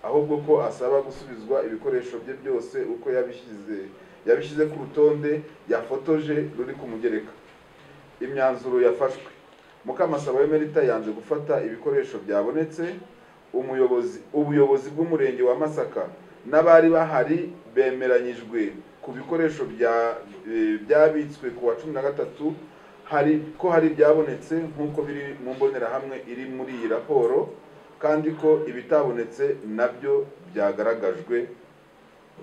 ahubwo ko asaba gusubizwa ibikoresho bye byose uko yabishyize yabishyize ku rutonde yafotoje ruri ku mugereka imyanzuro yafashwe mukamasabo emerita yanze gufata ibikoresho byabonetse umuyobozi ubuyobozi bw'umurenge wa masaka n'abari bahari bemeranyijwe ku bikoresho bya- eh, byabitswe ku wa cumi na gatatu hari ko hari ibyabonetse nk'uko biri mu mbonerahamwe iri muri iyi raporo kandi ko ibitabonetse nabyo byagaragajwe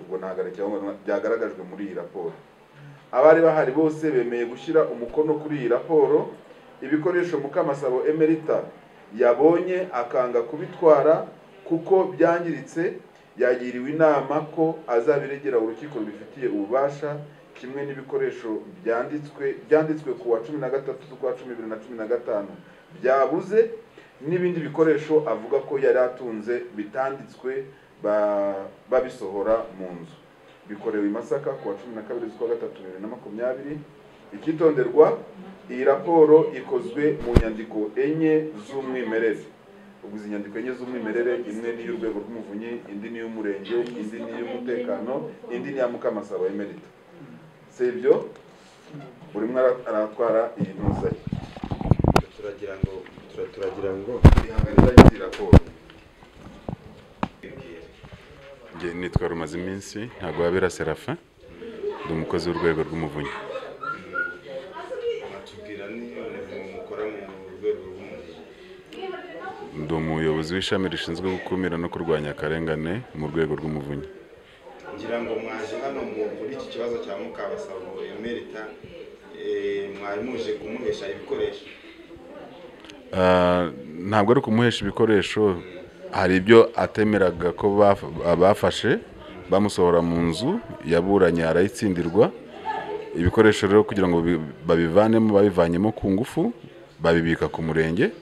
ubwo ntagareke aho ngaho, byagaragajwe muri iyi raporo abari bahari bose bemeye gushyira umukono kuri iyi raporo ibikoresho mukamasabo emerita yabonye akanga kubitwara kuko byangiritse yagiriwe inama ko azabiregera urukiko rubifitiye ububasha kimwe n'ibikoresho byanditswe byanditswe ku wa cumi na gatatu z'ukwa cumi bibiri na cumi na gatanu byabuze n'ibindi bikoresho avuga ko yari atunze bitanditswe ba- babisohora mu nzu bikorewe i masaka ku wa cumi na kabiri z'ukwa gatatu bibiri na makumyabiri icyitonderwa iyi raporo ikozwe mu nyandiko enye z'umwimerere ubu izi nyandiko enye z'umwimerere imwe ni iy'urwego rw'umuvunyi indi ni iy'umurenge indi ni iy'umutekano indi ni iya mukamasaba emerita si ibyo buri umwe ara- aratwara iyi ntuza ye turagira ngo tura- turagira ngo ihangana n'izi raporo nitwa rumaze iminsi ntabwo wabera serafin ndi umukozi w'urwego rw'umuvunyi umuyobozi w'ishami rishinzwe gukumira no kurwanya akarengane mu rwego rw'umuvunyi ngira ngo mwaje hano mu muri iki kibazo cya mukabasabo emerita mwari muje kumuhesha ibikoresho Ah, ntabwo ari ukumuhesha ibikoresho hari ibyo atemeraga ko baf- bafashe bamusohora mu nzu yaburanye arayitsindirwa ibikoresho rero kugira ngo bi- babivanemo babivanyemo ku ngufu babibika ku murenge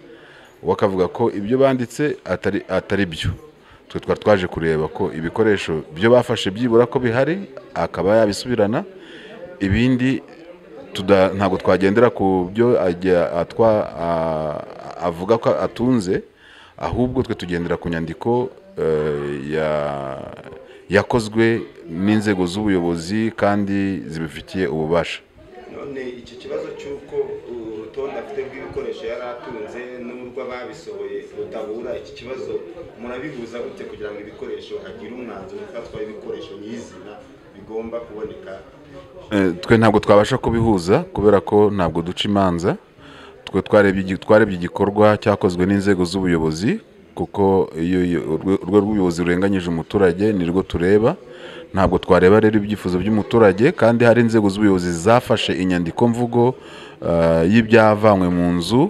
we akavuga ko ibyo banditse atari atari byo twe twari twaje kureba ko ibikoresho byo bafashe byibura ko bihari akaba yabisubirana ibindi tuda- ntabwo twagendera ku byo ajya atwa- a- avuga ko atunze ahubwo twe tugendera ku nyandiko eh, ya- yakozwe n'inzego z'ubuyobozi kandi zibifitiye ububasha none iki kibazo cy'uko urutonde afite rw'ibikoresho yari atunze n'urwo ababisohoye rutabura iki kibazo murabihuza gute kugira ngo ibikoresho hagire umwanzuro ufatwa ibikoresho nyizina bigomba kuboneka Eh, twe ntabwo twabasha kubihuza kubera ko ntabwo duca imanza twe twarebye igi- twarebye igikorwa cyakozwe n'inzego z'ubuyobozi kuko iyo iyo- urwe- urwego rw'ubuyobozi rurenganyije umuturage ni rwo tureba ntabwo twareba rero ibyifuzo by'umuturage kandi hari inzego z'ubuyobozi zafashe inyandiko mvugo eh, y'ibyavanywe mu nzu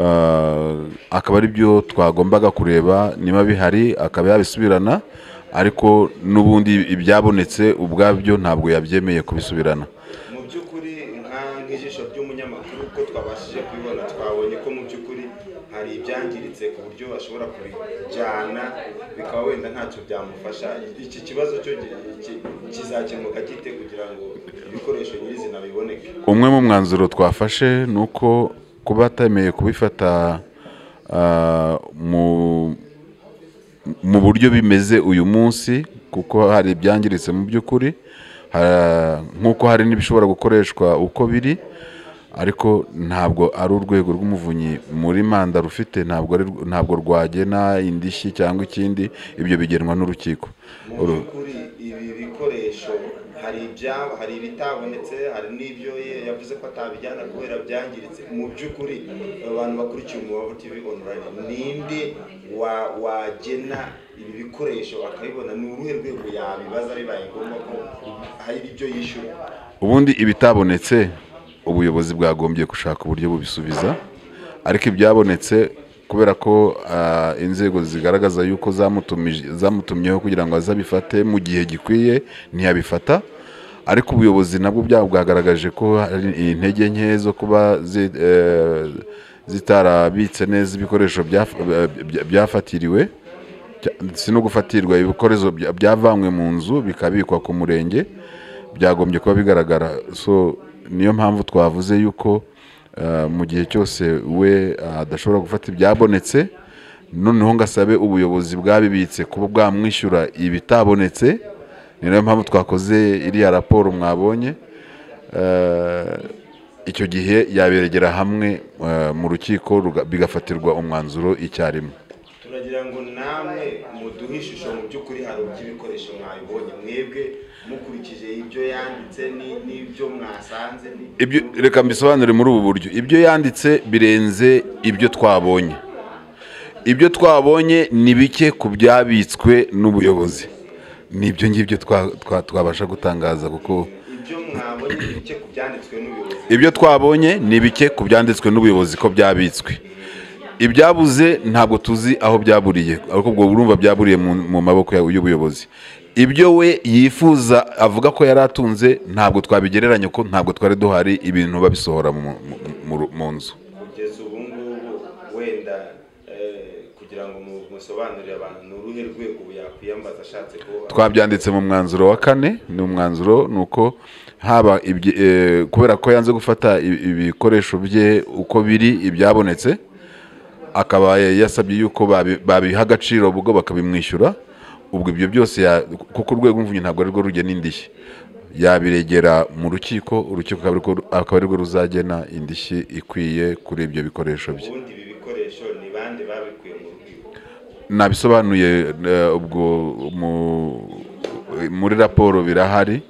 eh, akaba ari byo twagombaga kureba niba bihari akaba yabisubirana ariko n'ubundi ibyabonetse ubwabyo ntabwo yabyemeye kubisubirana mu by'ukuri nka nk'ijisho ry'umunyamakuru ko twabashije kubibona twabonye ko mu by'ukuri hari ibyangiritse ku buryo ashobora kubijyana bikaba wenda ntacyo byamufasha iki kibazo cyo gi- ki- kizakemuka gite kugira ngo ibikoresho nyirizina biboneke umwe mu mwanzuro twafashe ni uko kuba atemeye kubifata ah, mu- mu buryo bimeze uyu munsi kuko hari ibyangiritse mu by'ukuri ha- nk'uko hari n'ibishobora gukoreshwa uko biri ariko ntabwo ari urwego rw'umuvunyi muri manda rufite ntabwo ari rw- ntabwo rwagena indishyi cyangwa ikindi ibyo bigenwa n'urukiko mu Uru- by'ukuri ibi bikoresho hari ibya- hari ibitabonetse hari n'ibyo ye- yavuze ko atabijyana kubera byangiritse mu by'ukuri abantu bakurikiye umubavu tv online ninde wa- wagena ibi bikoresho akabibona ni uruhe rwego yabibaza bibaye ngombwa ko hari ibyo yishyura ubundi ibitabonetse ubuyobozi bwagombye gushaka uburyo bubisubiza ariko ibyabonetse kubera ko ah, inzego zigaragaza yuko zamutumije- zamutumyeho kugira ngo azabifate mu gihe gikwiye ntiyabifata ariko ubuyobozi nabwo bwabo bwagaragaje ko hari intege nke zo kuba zi- eh, zitarabitse neza ibikoresho byaf- eh, bya- byafatiriwe Cya- si no gufatirwa ibikoresho bya- byavanywe mu nzu bikabikwa ku murenge byagombye kuba bigaragara so niyo mpamvu twavuze yuko eh, mu gihe cyose we ah, adashobora gufata ibyabonetse noneho ngo asabe ubuyobozi bwabibitse kuba bwamwishyura ibitabonetse ni nayo mpamvu twakoze iriya raporo mwabonye Eh, icyo gihe yaberegera hamwe eh, mu rukiko ruga- bigafatirwa umwanzuro icyarimwe turagira ngo namwe muduhe ishusho mu by'ukuri hari iby'ibikoresho mwabibonye mwebwe mukurikije ibyo yanditse ni- n'ibyo mwasanze ni- ibyo reka mbisobanure muri ubu buryo ibyo yanditse birenze ibyo twabonye ibyo twabonye ni bike ku byabitswe n'ubuyobozi ni ibyo ngibyo twa- twa- twabasha gutangaza kuko ibyo mwabonye ni bike ku byanditswe n'ubuyobozi ibyo twabonye ni bike ku byanditswe n'ubuyobozi ko byabitswe ibyabuze ntabwo tuzi aho byaburiye ariko ubwo urumva byaburiye mu, mu maboko ya- y'ubuyobozi ibyo we yifuza avuga ko yari atunze ntabwo twabigereranya ko ntabwo twari duhari ibintu babisohora mu, mu, mu, mu nzu kugeza ubu ngubu wenda eh, kugira ngo mu- musobanurire abantu ni uruhe rwego yakwiyambaza ashatse kuba twabyanditse mu mwanzuro wa kane ni umwanzuro ni uko haba ibye- eh, kubera ko yanze gufata i- ibikoresho bye uko biri ibyabonetse akaba yasabye yuko babi- babiha agaciro ubwo bakabimwishyura ubwo ibyo byose ya- kuko urwego rw'umuvunyi ntabwo ari rwo rugena indishyi yabiregera mu rukiko urukiko akaba ari rwo- akaba ari rwo ruzagena indishyi ikwiye kuri ibyo bikoresho bye ubundi ibi bikoresho ni bande babikuye mu rubyiruko nabisobanuye eh, ubwo mu- muri raporo birahari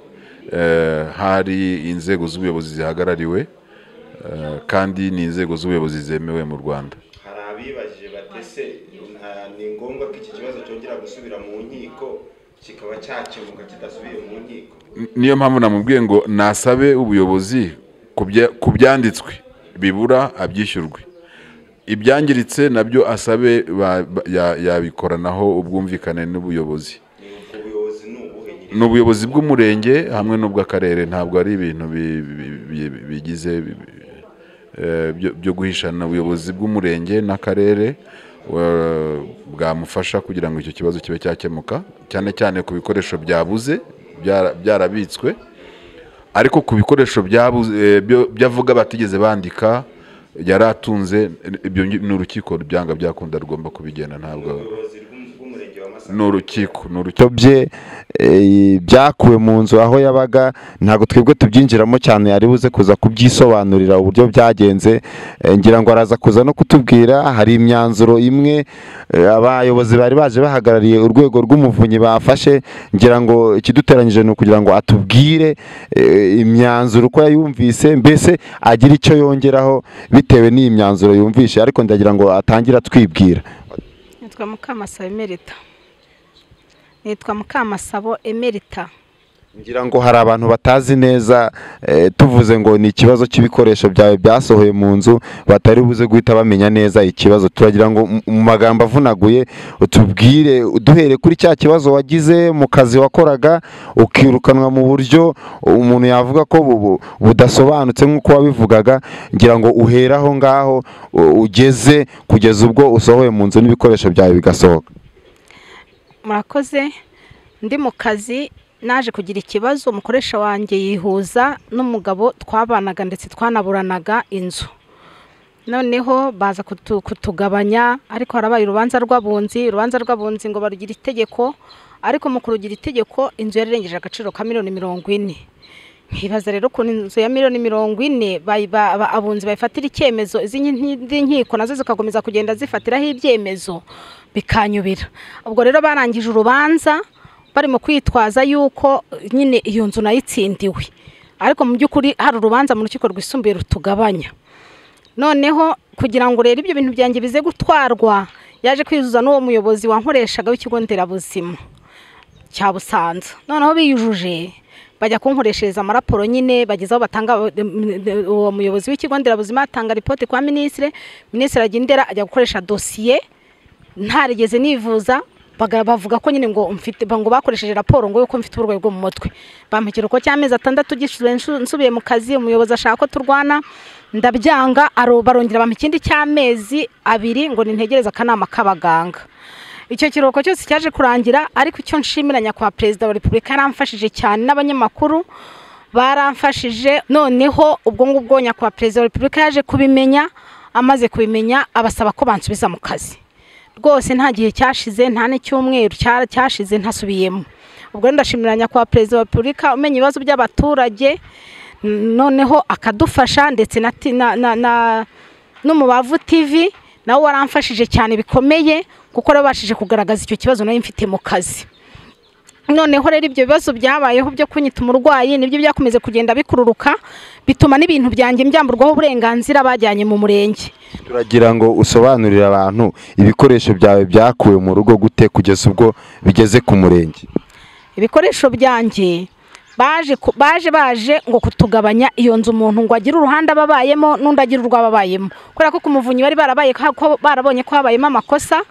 eh, hari inzego z'ubuyobozi zihagarariwe eh, kandi ni inzego z'ubuyobozi zemewe mu rwanda hari abibajije batese gishobora gusubira mu nkiko kikaba cyakemuka kidasubiye mu nkiko niyo mpamvu namubwiye ngo nasabe ubuyobozi ku bya- ku byanditswe bibura abyishyurwe ibyangiritse nabyo asabe ba- ba- ya- yabikoranaho ubwumvikane n'ubuyobozi ubuyobozi ni ubuhe nyiri ni ubuyobozi bw'umurenge hamwe n'ubw'akarere ntabwo ari ibintu bi- bi- bi- bigize eh, byo- byo guhishana ubuyobozi bw'umurenge n'akarere eh, bwamufasha kugira ngo icyo kibazo kibe cyakemuka cyane cyane ku bikoresho byabuze byara- byarabitswe ariko ku bikoresho byabuze eh, byo- byavuga batigeze bandika yari atunze eh, ibyo ngi- ni urukiko byanga byakunda rugomba kubigena ntabwo ubuyobozi bw'um- bw'umurenge wa masaka ni urukiko ni urukiko ibyo bye eh, byakuwe mu nzu aho yabaga ntabwo twebwe tubyinjiramo cyane yari buze kuza kubyisobanurira uburyo byagenze Eh, ngira ngo araza kuza no kutubwira hari imyanzuro imwe eh, abayobozi bari baje bahagarariye urwego rw'umuvunyi bafashe ngira ngo ikiduteranyije ni ukugira ngo atubwire eh, imyanzuro uko yayumvise mbese agire icyo yongeraho bitewe n'iyi myanzuro yumvishe ariko ndagira ngo atangire atwibwira nitwa mukamasabo emerita nitwa mukamasabo emerita ngira ngo hari abantu batazi neza eh, tuvuze ngo ni ikibazo cy'ibikoresho byawe byasohoye mu nzu batari buze guhita bamenya neza ikibazo turagira ngo mu- mu magambo avunaguye utubwire duhere kuri cya kibazo wagize mu kazi wakoraga ukirukanwa mu buryo umuntu yavuga ko bu- bu- budasobanutse nk'uko wabivugaga ngira ngo uhere aho ngaho u- ugeze kugeza ubwo usohoye mu nzu n'ibikoresho byawe bigasohoka murakoze ndi mu kazi naje kugira ikibazo umukoresha wanjye yihuza n'umugabo twabanaga ndetse twanaburanaga inzu noneho baza kutu- kutugabanya ariko harabaye urubanza rw'abunzi urubanza rw'abunzi ngo barugira itegeko ariko mu kurugira itegeko inzu yarirengeje agaciro ka miliyoni mirongo ine nkibaza rero ukuntu inzu ya miliyoni mirongo ine bayi- ba- ba- abunzi bayifatira icyemezo izindi nkiko nazo zigakomeza kugenda zifatiraho ibyemezo bikanyubira ubwo rero barangije urubanza barimo kwitwaza yuko nyine iyo nzu nayitsindiwe ariko mu by'ukuri hari urubanza mu rukiko rwisumbuye rutugabanya noneho kugira ngo rero ibyo bintu byanjye bize gutwarwa yaje kwizuza n'uwo muyobozi wankoreshaga w'ikigo nderabuzima cya busanza noneho biyujuje bajya kunkoreshereza amaraporo nyine bageze aho batanga uwo muyobozi w'ikigo nderabuzima atanga ripoti kwa minisitire minisitire ajya indera ajya gukoresha dosiye ntarigeze nivuza baga- bavuga ko nyine ngo mfite ba- ngo bakoresheje raporo ngo yuko mfite uburwayi bwo mu mutwe bampekera uko cy'amezi atandatu gishyuwe nshu- nsubiye mu kazi umuyobozi ashaka ko turwana ndabyanga aro- barongera bampa ikindi cy'amezi abiri ngo nintegereze akanama k'abaganga icyo kiruhuko cyose cyaje kurangira ariko icyo nshimira nyakubahwa perezida wa repubulika yaramfashije cyane n'abanyamakuru baramfashije noneho ubwo ngubwo nyakubahwa perezida wa repubulika yaje kubimenya amaze kubimenya abasaba ko bansubiza mu kazi rwose nta gihe cyashize nta n'icyumweru cya- cyashize ntasubiyemo ubwo rero ndashimira nyakubahwa perezida wa repubulika umenya ibibazo by'abaturage n- noneho akadufasha ndetse na ti- na- na- na- n'umubavu tivi nawe waramfashije cyane bikomeye kuko wabashije kugaragaza icyo kibazo nari mfite mu kazi noneho rero ibyo bibazo byabayeho byo kunyita umurwayi nibyo byakomeze kugenda bikururuka bituma n'ibintu byanjye mbyamburwaho uburenganzira bajyanye mu murenge turagira ngo usobanurire abantu ibikoresho byawe byakuwe mu rugo gute kugeza ubwo bigeze ku murenge ibikoresho byanjye baje ku- baje baje ngo kutugabanya iyo nzu umuntu ngo agire uruhande aba abayemo n'undi agire urwo aba abayemo kubera ko ku muvunyi bari barabaye ko- ko barabonye ko habayemo amakosa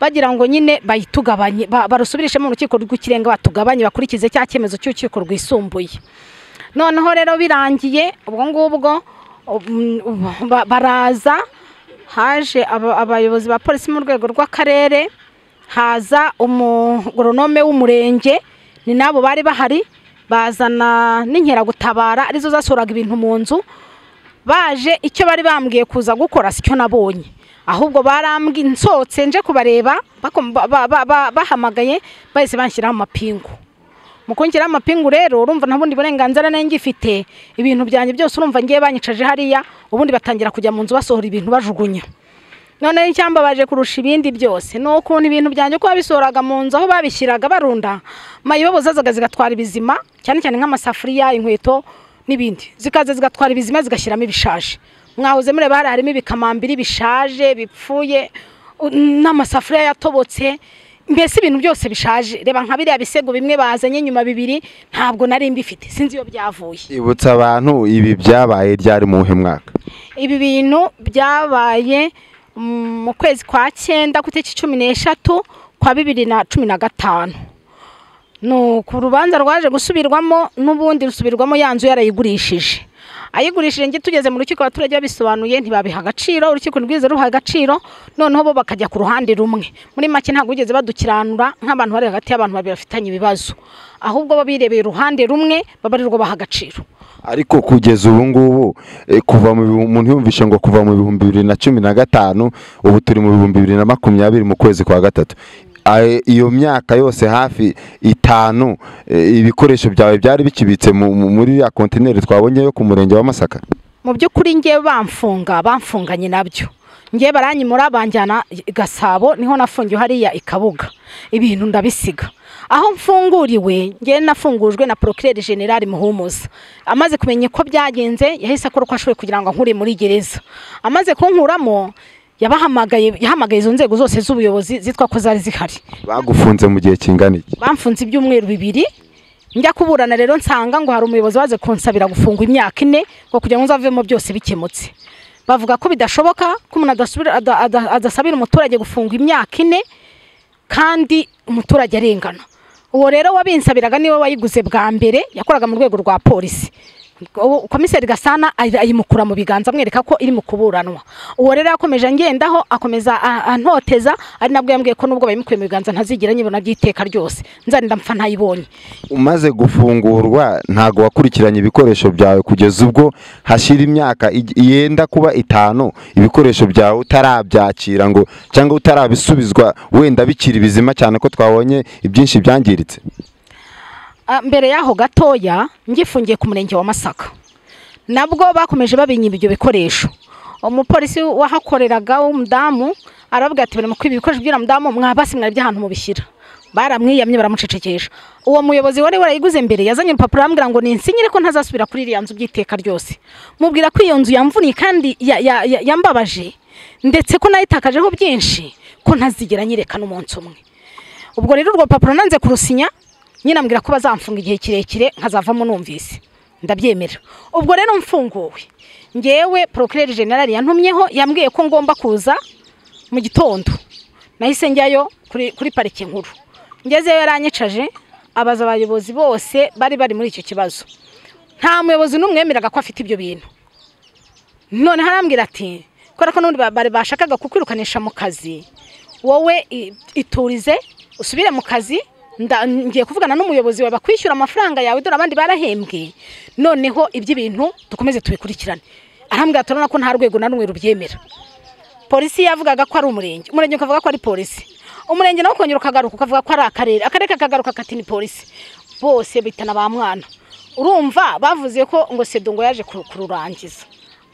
bagira ngo nyine bayitugabanye ba- barusubirishemo urukiko rw'ikirenga batugabanye bakurikize cya cyemezo cy'urukiko rwisumbuye noneho rero birangiye ubwo ngubwo um, um, ba- baraza haje aba- abayobozi ba polisi mu rwego rw'akarere haza umugoronome w'umurenge ni nabo bari bahari bazana n'inkeragutabara arizo zasuraga ibintu mu nzu baje icyo bari bambwiye kuza gukora sicyo nabonye ahubwo barambwi nsohotse nje kubareba bako- ba- ba- ba- ba- bahamagaye bahise banshyiraho amapingu mu kongeraho amapingu rero urumva nta bundi burenganzira nari ngifite ibintu byanjye byose urumva ngiye banyicaje hariya ubundi batangira kujya mu nzu basohora ibintu bajugunya noneho icyamba baje kurusha ibindi byose ni ukuntu ibintu byanjye ko babisohoraga mu nzu aho babishyiraga barunda mayibobo zazaga zigatwara ibizima cyane cyane nk'amasafuriya inkweto n'ibindi zikaza zigatwara ibizima zigashyiramo ibishaje mwahoze mureba hari harimo ibikamambiri bishaje bipfuye u- n'amasafuriya yatobotse mbese ibintu byose bishaje reba nka biriya bisego bimwe bazanye nyuma bibiri ntabwo nari mbifite sinzi iyo byavuye ibutsa abantu ibi byabaye ryari mu wuhe mwaka ibi bintu byabaye mm, mu kwezi kwa cyenda ku itariki cumi n'eshatu kwa bibiri na cumi na gatanu ni uku rubanza rwaje gusubirwamo n'ubundi rusubirwamo ya nzu yarayigurishije ayigurishije njye tugeze mu rukiko abaturage babisobanuye ntibabiha agaciro urukiko rwize ruha agaciro noneho bo bakajya ku ruhande rumwe muri make ntabwo bigeze badukiranura nk'abantu bari hagati y'abantu babiri bafitanye ibibazo ahubwo bo birebeye uruhande rumwe babarirwa baha agaciro ariko kugeza ubu ngubu eh, kuva mu bihu- umuntu yumvishe ngo kuva mu bihumbi bibiri na cumi na gatanu ubu turi mu bihumbi bibiri na makumyabiri mu kwezi kwa gatatu Aye, iyo myaka yose hafi itanu eh, ibikoresho byawe byari bikibitse mu- mu- muri ya kontineri twabonye yo ku murenge wa masaka mu by'ukuri ngewe bamfunga bamfunganye nabyo ngewe baranyimura banjyana i gasabo niho nafungiwe hariya i kabuga ibintu ndabisiga aho mfunguriwe ngewe nafungujwe na porokireri generali muhumuza amaze kumenya uko byagenze yahise akora uko ashoboye kugira ngo ankure muri gereza amaze kunkuramo yabahamagaye yahamagaye izo nzego zose z'ubuyobozi zitwa ko zari zihari bagufunze mu gihe kingana iki bamfunze ibyumweru bibiri njya kuburana rero nsanga ngo hari umuyobozi waje kunsabira gufungwa imyaka ine ngo kugira ngo nzavemo byose bikemutse bavuga ko bidashoboka ko umuntu adasubira- ada- ada- adasabira umuturage gufungwa imyaka ine kandi umuturage arengana uwo rero wabinsabiraga niwe wayiguze bwa mbere yakoraga mu rwego rwa polisi ubu komiseri gasana ayi- ayimukura mu biganza amwereka ko iri mu kuburanwa uwo rero yakomeje angendaho akomeza a- antoteza ari nabwo yambwiye ko nubwo bayimukuye mu biganza ntazigera nyibona by'iteka ryose nzanira mpfa ntayibonye umaze gufungurwa ntago wakurikiranye ibikoresho byawe kugeza ubwo hashira imyaka ij- yenda kuba itanu ibikoresho byawe utarabyakira ngo cyangwa utarabisubizwa wenda bikiri bizima cyane ko twabonye ibyinshi byangiritse Ah, mbere y'aho gatoya ngifungiye ku murenge wa masaka nabwo bakomeje babinyiba ibyo bikoresho umupolisi wahakoreraga w'umudamu arababwira ati "Bari mu kwiba ibikoresho by'uriya mudamu mwabasi mwari by'ahantu mubishyira baramwiyamye baramucecekesha uwo muyobozi wari warayiguze mbere yazanye urupapuro arambwira ngo ninsinyire ko ntazasubira kuri iriya nzu by'iteka ryose mubwira ko iyo nzu yamvuniye kandi ya- ya- ya- yambabaje ndetse ko nayitakajeho byinshi ko ntazigera nyirekana umunsi umwe ubwo rero urwo rupapuro nanze kurusinya nyine ambwira ko bazamfunga igihe kirekire nkazavamo numvise ndabyemera ubwo rero mfunguwe ngewe porokireri generali yantumyeho yambwiye ko ngomba kuza mu gitondo nahise njyayo kuri, kuri parike nkuru ngezeyo yaranyicaje abaza abayobozi bose bari bari muri icyo kibazo nta muyobozi n'umwemeraga ko afite ibyo bintu none harambwira ati kubera ko n'ubundi ba- bari bashakaga kukwirukanisha mu kazi wowe i- iturize usubire mu kazi nda- ngiye kuvugana n'umuyobozi wawe bakwishyura amafaranga yawe dore abandi barahembwe noneho iby'ibintu dukomeze tubikurikirane arambwira turabona ko nta rwego na rumwe rubyemera polisi yavugaga ko ari umurenge umurenge ukavuga ko ari polisi umurenge nawe ukongera ukagaruka ukavuga ko ari akarere akarere kakagaruka kati ni polisi bose bitana ba mwana urumva bavuze ko ngo sedo ngo yaje kuru- kururangiza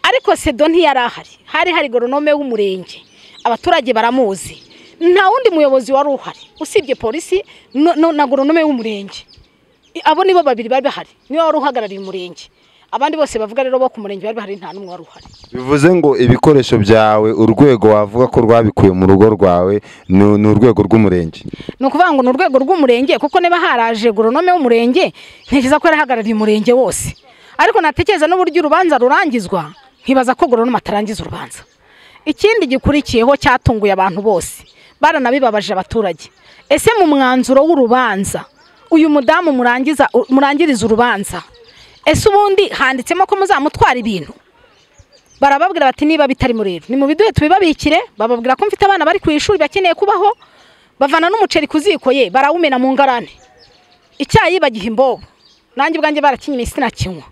ariko sedo ntiyari ahari hari hari goronome w'umurenge abaturage baramuzi nta wundi muyobozi wari uhari usibye polisi no- no- na goronome w'umurenge I- abo nibo babiri bari bahari niwe wari uhagarariye umurenge abandi bose bavuga rero bo ku murenge bari bahari nta n'umwe wari uhari bivuze ngo ibikoresho byawe urwego wavuga ko rwabikuye mu rugo rwawe ni ni urwego rw'umurenge ni ukuvuga ngo ni urwego rw'umurenge kuko niba haraje goronome w'umurenge ntekereza ko yarahagarariye umurenge wose ariko natekereza n'uburyo urubanza rurangizwa nkibaza ko goronome atarangiza urubanza ikindi gikurikiyeho cyatunguye abantu bose baranabibabaje abaturage ese mu mwanzuro w'urubanza uyu mudamu murangiza murangiriza urubanza ese ubundi handitsemo ko muzamutwara ibintu barababwira bati niba bitari rero ni mu biduhe tubibabikire bababwira ko mfite abana bari ku ishuri bakeneye kubaho bavana n'umuceri ku ziko ye barawumena mu ngarane icyayi bagiha imbobo nanjye ubwanjye barakinywa isi nakinywa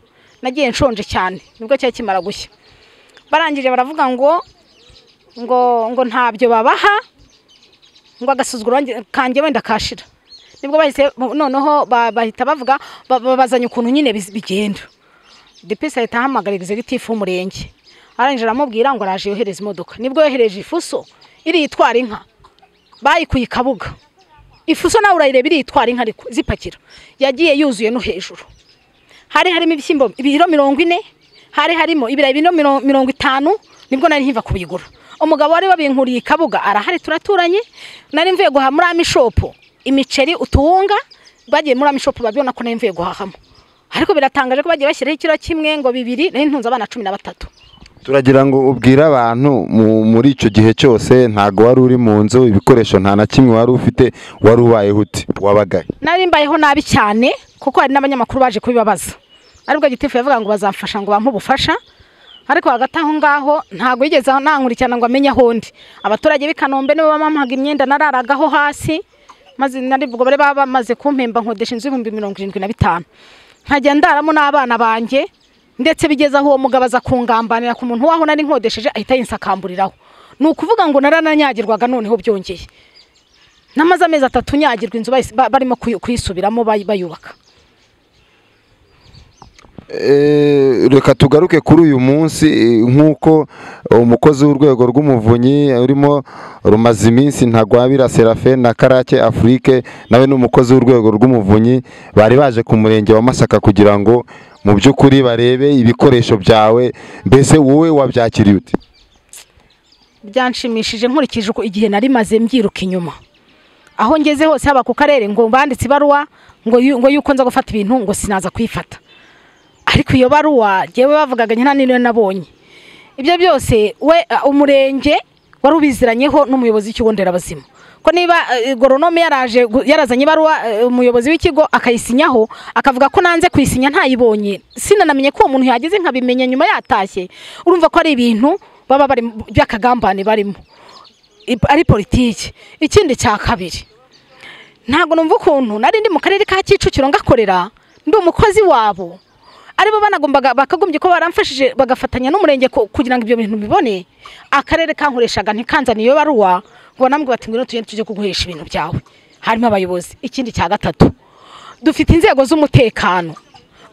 nagiye nshonje cyane nibwo cyari kimara gushya barangije baravuga ngo ngo ngo ntabyo babaha ngo agasuzuguro wanjye- kanjye wenda kashira nibwo bahise noneho ba- bahita bavuga ba- babazanye ukuntu nyine bis- bigenda depesi ahita ahamagarira executive w'umurenge arangije aramubwira ngo araje yohereza imodoka nibwo yohereje ifuso iriya itwara inka bayikuye i kabuga ifuso nawe urayireba iritwara inka ariko zipakira yagiye yuzuye no hejuru hari harimo ibishyimbo ibiro mirongo ine hari harimo ibirayi bino miro- mirongo itanu nibwo nari nkiva kubigura umugabo wari wabinkuriye i kabuga arahari turaturanye nari mvuye guhaha muri amishopu imiceri utuwunga bagiye muri amishopu babibona ko nari mvuye guhahamo ariko biratangaje ko bagiye bashyiraho ikiro kimwe ngo bibiri nari ntunze abana cumi na batatu turagira ngo ubwire abantu mu- muri icyo gihe cyose ntabwo wari uri mu nzu ibikoresho nta na kimwe wari ufite wari ubayeho uti wabagaye nari mbayeho nabi cyane kuko hari n'abanyamakuru baje kubibabaza aribwo gitifu yavuga ngo bazamfasha ngo bampe ubufasha ariko hagati aho ngaho ntabwo yigeze nankurikirana ngo amenye aho ndi abaturage b'i kanombe nibo bamampaga imyenda nararagaho hasi maze nari ubwo bari baba bamaze kumpemba nkodesha inzu y'ibihumbi mirongo irindwi na bitanu nkajya ndaramo n'abana banjye ndetse bigeze aho uwo mugabo aza kungambanira ku muntu waho nari nkodesheje ahita yinsakamburiraho ni ukuvuga ngo narananyagirwaga noneho byongeye namaze amezi atatu nyagirwa inzu bahise- ba- barimo kuyu- kuyisubiramo bayi- bayubaka Eh, reka tugaruke kuri uyu munsi eh, nk'uko umukozi w'urwego rw'umuvunyi urimo rumaze iminsi ntagwabira serafe na karake afurike nawe ni umukozi w'urwego rw'umuvunyi bari baje ku murenge wa masaka kugira ngo mu by'ukuri barebe ibikoresho byawe mbese wowe wabyakiriye uti byanshimishije nkurikije uko igihe nari maze mbyiruka inyuma aho ngeze hose haba ku karere ngo banditse ibaruwa ngo yu- ngo yuko nza gufata ibintu ngo sinaza kuyifata ariko iyo baruwa jyewe bavugaga nyina niyo nabonye ibyo byose we uh, umurenge wari ubiziranyeho n'umuyobozi w'ikigo nderabuzima ko niba eh, goronome yaraje gu- yarazanye ibaruwa eh, umuyobozi w'ikigo akayisinyaho akavuga ko nanze kuyisinya ntayibonye sinanamenye ko uwo muntu yageze nkabimenya nyuma yatashye urumva ko ari ibintu baba bari by'akagambane barimo I- ari politiki ikindi cya kabiri ntabwo numva ukuntu nari ndi mu karere ka kicukiro ngakorera ndi umukozi wabo aribo banagombaga bakagombye ko baramfashije bagafatanya n'umurenge ku- kugira ngo ibyo bintu mbibone akarere kankoreshaga ntikanzaniye iyo baruwa ngo banambwe bati ngwino tujye tujye kuguhesha ibintu byawe harimo abayobozi ikindi cya gatatu dufite inzego z'umutekano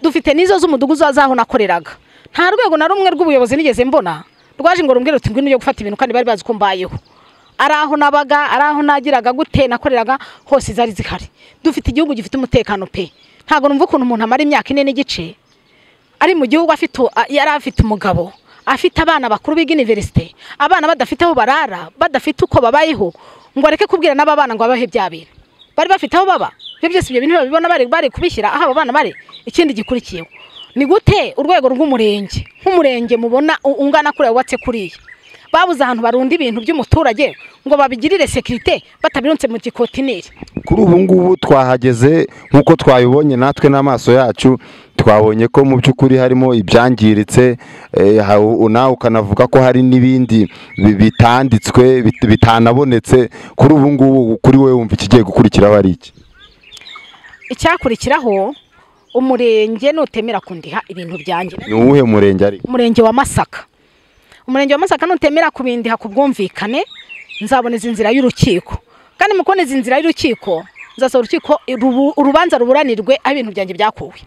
dufite n'izo z'umudugudu z'aho nakoreraga nta rwego na rumwe rw'ubuyobozi nigeze mbona rwaje ngo rumbwire ruti ngwino ujye gufata ibintu kandi bari bazi ko mbayeho ari aho nabaga ari aho nagiraga gute nakoreraga hose zari zihari dufite igihugu gifite umutekano pe ntabwo numva ukuntu umuntu amara imyaka ine n'igice ari mu gihugu afite u- a- yari afite umugabo afite abana bakuru biga iniverisite abana badafite aho barara badafite uko babayeho ngo areke kubwira n'aba bana ngo babahe bya bintu bari bafite aho baba ibyo byose ibyo bintu babibona bari bari kubishyira aho aba bana bari ikindi gikurikiyeho ni gute urwego rw'umurenge nk'umurenge mubona u- ungana kuriya wubatse kuriya babuze ahantu barunda ibintu by'umuturage ngo babigirire sekirite batabirunze mu gikotineri kuri ubu ngubu twahageze nk'uko twabibonye natwe n'amaso yacu twabonye ko mu by'ukuri harimo ibyangiritse eh, ha- u- nawe ukanavuga ko hari n'ibindi bi- bitanditswe bit- bitanabonetse kuri ubu ngubu kuri wowe wumva ikigiye gukurikiraho ari iki icyakurikiraho umurenge nutemera kundiha ibintu byanjye ni uwuhe murenge ari umurenge wa masaka umurenge wa masaka nutemera kubindiha ku bwumvikane nzaboneza inzira y'urukiko kandi mu kuboneza inzira y'urukiko nzasaba urukiko rubu- urubanza ruburanirwe aho ibintu byanjye byakuwe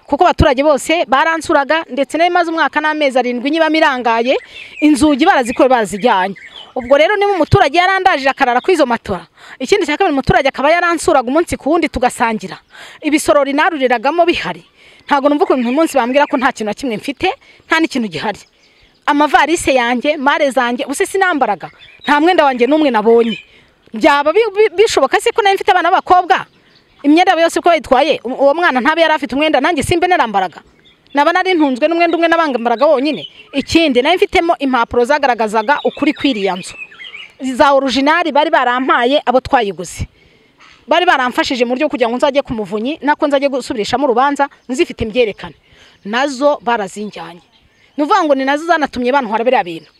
kuko abaturage bose baransuraga ndetse nari maze umwaka n'amezi arindwi nyibamo irangaye inzugi barazikuwe barazijyanye ubwo rero niba umuturage yarandajije akarara kuri izo matora ikindi cya kabiri umuturage akaba yaransuraga umunsi ku wundi tugasangira ibisoro rinaruriragamo bihari ntabwo numva ukuntu uyu munsi bambwira ko nta kintu na kimwe mfite nta n'ikintu gihari amavalise yanjye mare zanjye ubuse sinambaraga nta mwenda wanjye n'umwe nabonye byaba bi- bi- bishoboka se ko nari mfite abana b'abakobwa imyenda yabo yose uko bayitwaye u- uwo mwana ntabe yari afite umwenda nanjye simbe narambaraga naba nari ntunzwe n'umwenda umwe nabangambaraga wonyine ikindi nari mfitemo impapuro zagaragazaga ukuri kw'iriya nzu za orujinari bari barampaye abo twayiguze bari baramfashije mu buryo bwo kugira ngo nzajye ku muvunyi nako nzajye gusubirishamo urubanza nzifite imbyerekane nazo barazinjyanye ni ukuvuga ngo ni nazo zanatumye bantwara biriya bintu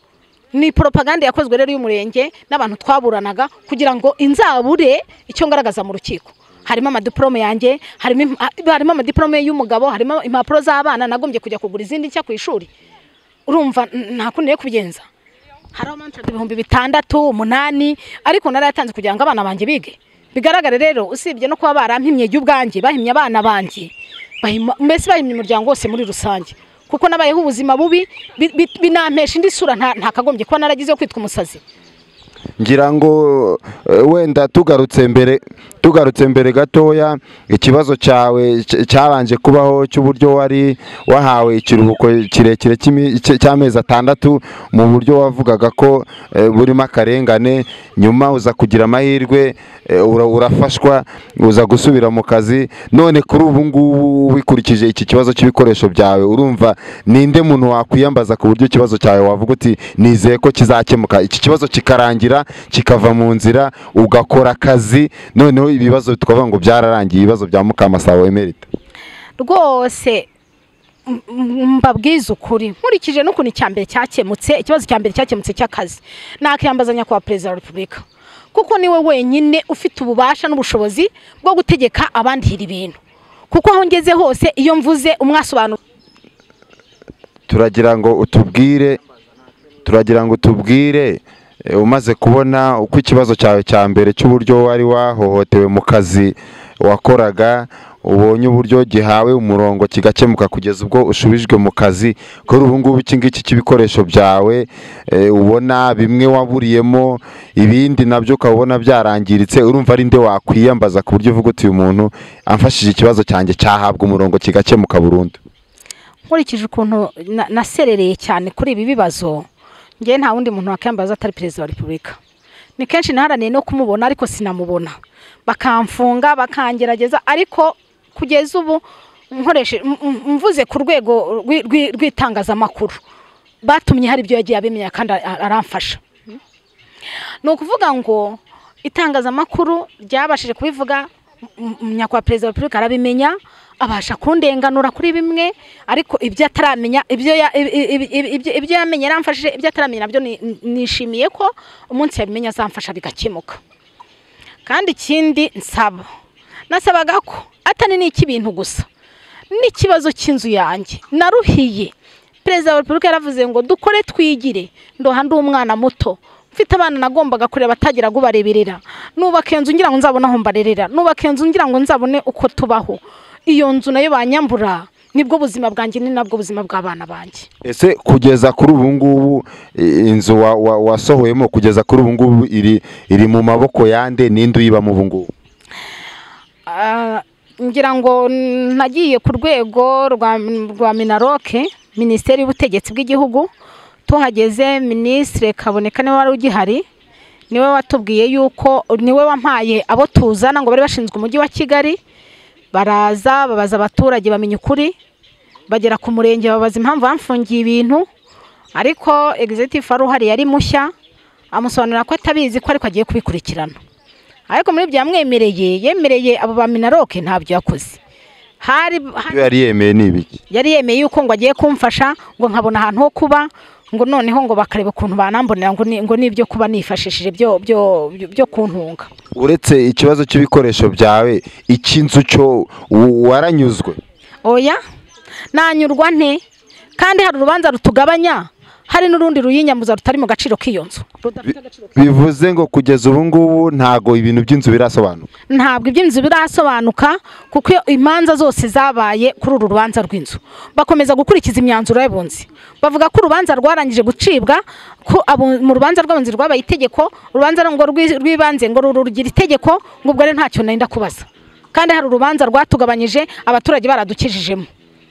ni poropaganda yakozwe rero y'umurenge n'abantu twaburanaga kugira ngo inzabure icyo ngaragaza mu rukiko harimo amadiporome yanjye harimo im- ha- harimo amadiporome y'umugabo harimo impapuro z'abana nagombye kujya kugura izindi nshya ku ishuri urumva n- nta kundi yo kubigenza hariho amantarage ibihumbi bitandatu umunani ariko nari yatanze kugira ngo abana banjye bige bigaragare rero usibye no kuba barampimye jya ubwanjye bahimye abana banjye bahima- mbese bahimye umuryango wose muri rusange kuko nabayeho ubuzima bubi bi- bi- binampesha indi sura nta- ntakagombye kuba naragizeho kwitwa umusazi ngira ngo eh, wenda tugarutse mbere tugarutse mbere gatoya ikibazo cyawe cy- cyabanje kubaho cy'uburyo wari wahawe ikiruhuko kirekire cy'imi- cy- cy'amezi atandatu mu buryo wavugaga ko eh, burimo akarengane nyuma uza kugira amahirwe eh, ura- urafashwa uza gusubira mu kazi none kuri ubu ngubu wikurikije iki kibazo cy'ibikoresho byawe urumva ninde muntu wakwiyambaza ku buryo ikibazo cyawe wavuga uti nizeye ko kizakemuka iki kibazo kikarangira kikava mu nzira ugakora akazi noneho ibibazo twavuga ngo byararangiye ibibazo bya mukamasabo emerita rwose m- m- mbabwize ukuri nkurikije n'ukuntu icya mbere cyakemutse ikibazo cya mbere cyakemutse cy'akazi nakiyambaza nyakubahwa perezida wa repubulika kuko niwe wenyine ufite ububasha n'ubushobozi bwo gutegeka abandihira ibintu kuko aho ngeze hose iyo mvuze umwasobanura turagira ngo utubwire turagira ngo utubwire eh, umaze kubona uko ikibazo cyawe cya mbere cy'uburyo wari wahohotewe mu kazi wakoraga ubonye uburyo gihawe umurongo kigakemuka kugeza ubwo ushubijwe mu kazi kuri ubu ngubu iki ngiki cy'ibikoresho byawe eh, ubona bimwe waburiyemo ibindi nabyo ukabona byarangiritse urumva ari nde wakwiyambaza ku buryo uvuga uti uyu muntu amfashije ikibazo cyanjye cyahabwa umurongo kigakemuka burundu nkurikije ukuntu na- naserereye cyane kuri ibi bibazo ngewe nta wundi muntu wakiyambaza atari perezida wa repubulika ni kenshi naharaniye no kumubona ariko sinamubona bakamfunga bakangerageza ariko kugeza ubu nkoreshe m- m- mvuze ku rwego rw'i- rw'i- rw'itangazamakuru batumye hari ibyo yagiye abimenya kandi a- aramfasha ni ukuvuga ngo itangazamakuru ryabashije kubivuga m- m- nyakubahwa perezida wa repubulika arabimenya abasha kundenganura kuri bimwe ariko ibyo ataramenya ibyo ya- ibi- ibi- ibi- ibyo- ibyo yamenye yaramfashije ibyo ataramenya nabyo ni- nishimiye ko umunsi yabimenya azamfasha bigakemuka kandi ikindi nsaba nasabaga ko atani n'icy'ibintu gusa n'ikibazo cy'inzu yanjye naruhiye perezida wa repubulika yaravuze ngo dukore twigire ndoha ndi umwana muto mfite abana nagombaga kureba atagira ngo ubareberera nubaka iyo nzu ngira ngo nzabone aho mbarerera nubaka iyo nzu ngira ngo nzabone uko tubaho iyo nzu nayo banyambura nibwo buzima bwanjye ni nabwo buzima bw'abana banjye ese kugeza kuri ubu ngubu i- inzu wa- wa- wasohoyemo kugeza kuri ubu ngubu iri iri mu maboko yande ninde uyibamo ubu ngubu Ah, ngira ngo nagiye ku rwego rwa rwa minaroke minisiteri y'ubutegetsi bw'igihugu tuhageze minisitiri kaboneka niwe wari ugihari niwe watubwiye yuko niwe wampaye abo tuzana ngo bari bashinzwe umujyi wa kigali baraza babaza abaturage bamenya ukuri bagera ku murenge babaza impamvu bamfungiye ibintu ariko egizitifu wari uhari yari mushya amusobanurira ko atabizi ko ariko agiye kubikurikirana ariko muri ibyo yamwemereye yemereye abo ba minaroke ntabyo yakoze hari hari- ibyo yari yemeye ni ibiki yari yemeye yuko ngo agiye kumfasha ngo nkabona ahantu ho kuba ngo noneho ngo bakareba ukuntu banambonera ngo ni- ngo n'ibyo kuba nifashishije byo byo byo- byo kuntunga uretse ikibazo cy'ibikoresho byawe iki nzu cyo u- waranyuzwe oya nanyurwa nte kandi hari urubanza rutugabanya hari n'urundi ruyinyamuza rutari mu gaciro k'iyo nzu Rudafite agaciro bivuze ngo kugeza ubu ngubu ntago ibintu by'inzu birasobanuka ntabwo iby'inzu birasobanuka kuko iyo imanza zose zabaye kuri uru rubanza rw'inzu bakomeza gukurikiza imyanzuro y'abunzi bavuga ko urubanza rwarangije gucibwa ko abu- mu rubanza rw'abunzi rwabaye itegeko urubanza ngo rwi- rw'ibanze ngo ruru rugira itegeko ngo ubwo rero ntacyo nenda kubaza kandi hari urubanza rwatugabanyije abaturage baradukijijemo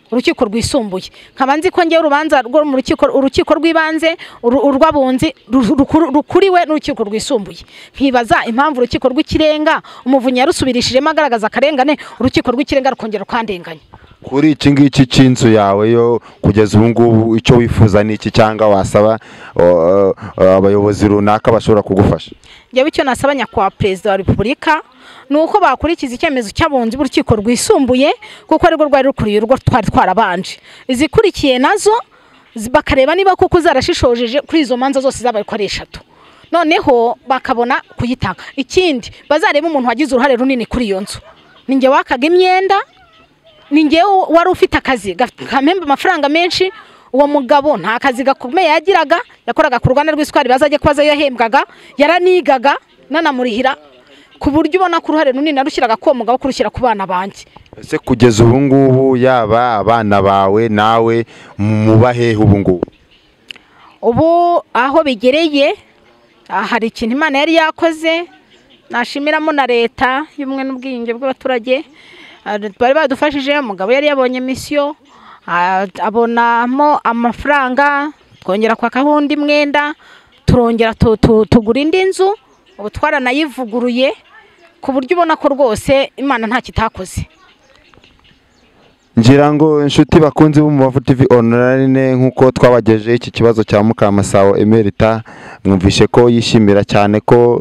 urukiko rwisumbuye nkaba nzi ko ngewe urubanza rwo mu rukiko urukiko rw'ibanze uru- urw'abunzi ru- rukuru- rukuriwe n'urukiko rwisumbuye nkibaza impamvu urukiko rw'ikirenga umuvunyi yarusubirishijemo agaragaza akarengane urukiko rw'ikirenga rukongera rukandenganya kuri iki ngiki cy'inzu yawe yo kugeza ubu ngubu icyo wifuza ni iki cyangwa wasaba uh, uh, abayobozi runaka bashobora kugufasha njyewe icyo nasaba nyakubahwa perezida wa repubulika ni uko bakurikiza icyemezo cy'abunzi b'urukiko rwisumbuye kuko arirwo rwari rukuriye urwo twari twarabanje izikurikiye nazo zi- bakareba niba koko zarashishojeje kuri izo manza zose zabaye ko ari eshatu noneho bakabona kuyitanga ikindi bazarebe umuntu wagize uruhare runini kuri iyo nzu ni njye wakaga imyenda ni ngewe wari ufite akazi gaf- kamemba amafaranga menshi uwo mugabo nta kazi gakomeye yagiraga yakoraga ku ruganda rw'isukari bazajya kubaza yahembwaga yaranigaga nanamurihira ku buryo ubona ko uruhare runini narushyiraga k'uwo mugabo kurushyira ku bana banjye ese kugeza ubu ngubu yaba abana bawe nawe mubahehe ubu ngubu ubu aho bigereye aha hari ikintu imana yari yakoze nashimiramo na leta y'ubumwe n'ubwiyunge bw'abaturage ah, bari badufashije umugabo yari yabonye misiyo ah, abonamo amafaranga twongera kwakaho undi mwenda turongera tu- tu- tugura indi nzu ubu twaranayivuguruye ku buryo ubona ko rwose imana nta kitakoze ngira ngo inshuti bakunze b'umubavu tv online nk'uko twabagejeho iki kibazo cya mukamasabo emerita mwumvishe ko yishimira cyane ko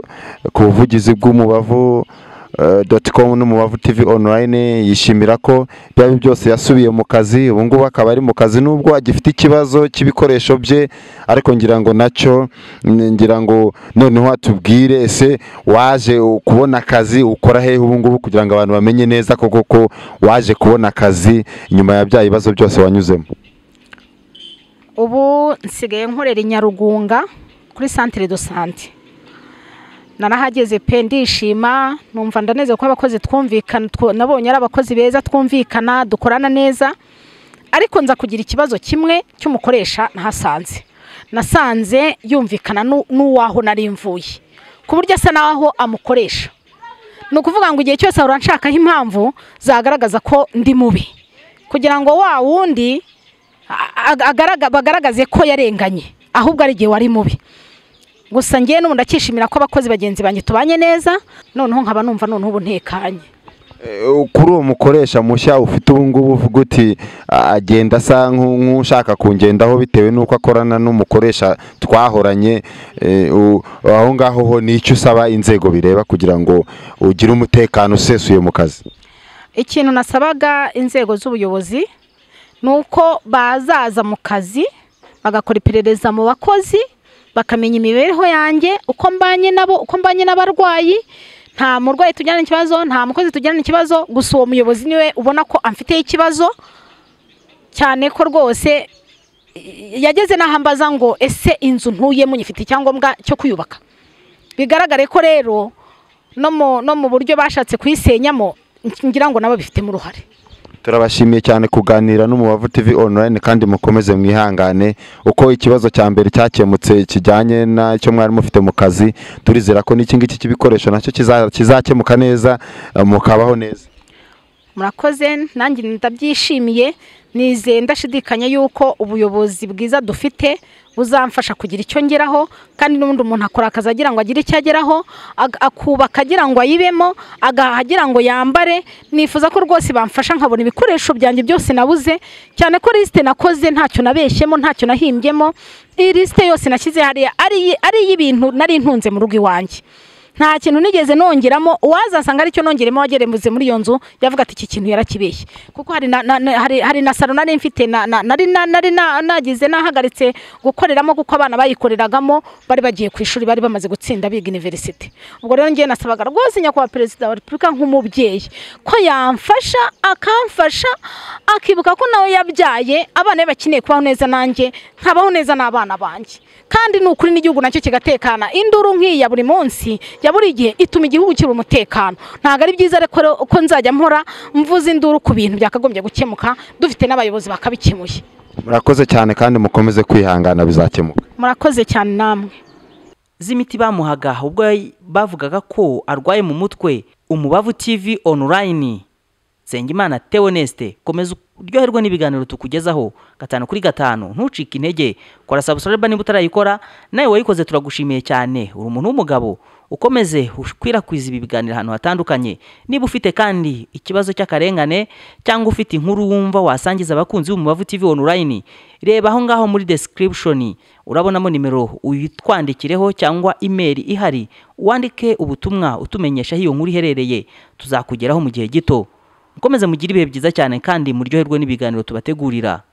ku buvugizi bw'umubavu doti komu n'umubavu tv online yishimira ko byaba byose yasubiye mu kazi ubu ngubu akaba ari mu kazi nubwo agifite ikibazo cy'ibikoresho bye ariko ngira ngo nacyo mm, ngira ngo noneho atubwire ese waje kubona akazi ukora hehe ubu ngubu kugira ngo abantu bamenye neza koko ko waje kubona akazi nyuma ya bya bibazo byose wanyuzemo ubu nsigaye nkorera i nyarugunga kuri santire do sante narahageze pe ndishima numva ndaneze ko abakozi twumvikana two- nabonye ari abakozi beza twumvikana dukorana neza ariko nza kugira ikibazo kimwe cy'umukoresha nahasanze nasanze yumvikana n'u- n'uwaho nari mvuye ku buryo asa n'aho amukoresha ni ukuvuga ngo igihe cyose ahora nshakaho impamvu zagaragaza ko ndi mubi kugira ngo wa wundi a- a- agaraga- bagaragaze ko yarenganye ahubwo ari igihe wari mubi gusa ngewe n'ubu ndakishimira ko abakozi bagenzi banjye tubanye neza noneho nkaba numva noneho ubu ntekanye kuri uwo mukoresha mushya ufite ubu ngubu uvuga uti "Ah, agenda asa nk'u- nk'ushaka kungendaho bitewe n'uko akorana n'umukoresha twahoranye eh, u- aho ngaho ho ni icyo usaba inzego bireba kugira ngo ugire umutekano usesuye mu kazi ikintu nasabaga inzego z'ubuyobozi ni uko bazaza mu kazi bagakora iperereza mu bakozi bakamenya imibereho yanjye uko mbanye nabo uko mbanye n'abarwayi nta murwayi tujyana ikibazo nta mukozi tujyana ikibazo gusa uwo muyobozi niwe ubona ko amfiteho ikibazo cyane ko rwose i- yageze n'aho ambaza ngo ese inzu ntuyemo nyifite icyangombwa cyo kuyubaka bigaragare ko rero no mu no mu buryo bashatse kuyisenyamo ngira ngo nabo bifitemo uruhare turabashimiye cyane kuganira n'umubavu tv online kandi mukomeze mwihangane uko ikibazo cya mbere cyakemutse kijyanye n'icyo mwari mufite mu kazi turizera ko n'iki ngiki cy'ibikoresho nacyo kiza- kizakemuka neza eh, mukabaho neza murakoze nanjye ndabyishimiye nizeye ndashidikanya yuko ubuyobozi bwiza dufite buzamfasha kugira icyo ngeraho kandi n'ubundi umuntu akora akazi agira ngo agire icyo ageraho ag- akubaka agira ngo ayibemo agahaha agira ngo yambare nifuza ko rwose bamfasha nkabona ibikoresho byanjye byose nabuze cyane ko lisite nakoze ntacyo nabeshyemo ntacyo nahimbyemo iyi lisite yose nashyize hariya ari iyi- ari iy'ibintu nari ntunze mu rugo iwanjye nta kintu nigeze nongeramo uwazasanga aricyo nongeremo wagerembuze muri iyo nzu yavuga ati iki kintu yarakibeshye kuko hari na, na, na, hari, hari na salo nari mfite na, na, nari na, nari na, nagize nahagaritse gukoreramo kuko abana bayikoreragamo bari bagiye ku ishuri bari bamaze gutsinda biga universite ubwo rero ngewe nasabaga rwose nyakubahwa perezida wa repubulika nk'umubyeyi ko yamfasha akamfasha akibuka ko nawe yabyaye abana be bakeneye kubaho neza nanjye nkabaho neza n'abana banjye kandi ni ukuri n'igihugu nacyo kigatekana induru nk'iyi ya buri munsi ya buri gihe ituma igihugu kiba umutekano ntabwo ari byiza ariko rero ko nzajya mpora mvuza induru ku bintu byakagombye gukemuka dufite n'abayobozi bakabikemuye murakoze cyane kandi mukomeze kwihangana bizakemuka murakoze cyane namwe z'imiti bamuhaga ubwo yay- bavugaga ko arwaye mu mutwe umubavu tv online nsengimana teoneste komeza uryoherwe n'ibiganiro tukugezaho gatanu kuri gatanu ntucike intege kora sabusoreba niba utarayikora nawe wayikoze turagushimiye cyane uri umuntu w'umugabo ukomeze ukwirakwiza ibi biganiro ahantu hatandukanye niba ufite kandi ikibazo cy'akarengane cyangwa ufite inkuru wumva wasangiza abakunzi b'umubavu tv online reba aho ngaho muri description urabonamo nimero uyitwandikireho cyangwa imeri ihari wandike ubutumwa utumenyesha aho iyo nkuru iherereye tuzakugeraho mu gihe gito mukomeze mugire ibihe byiza cyane kandi muryoherwe n'ibiganiro tubategurira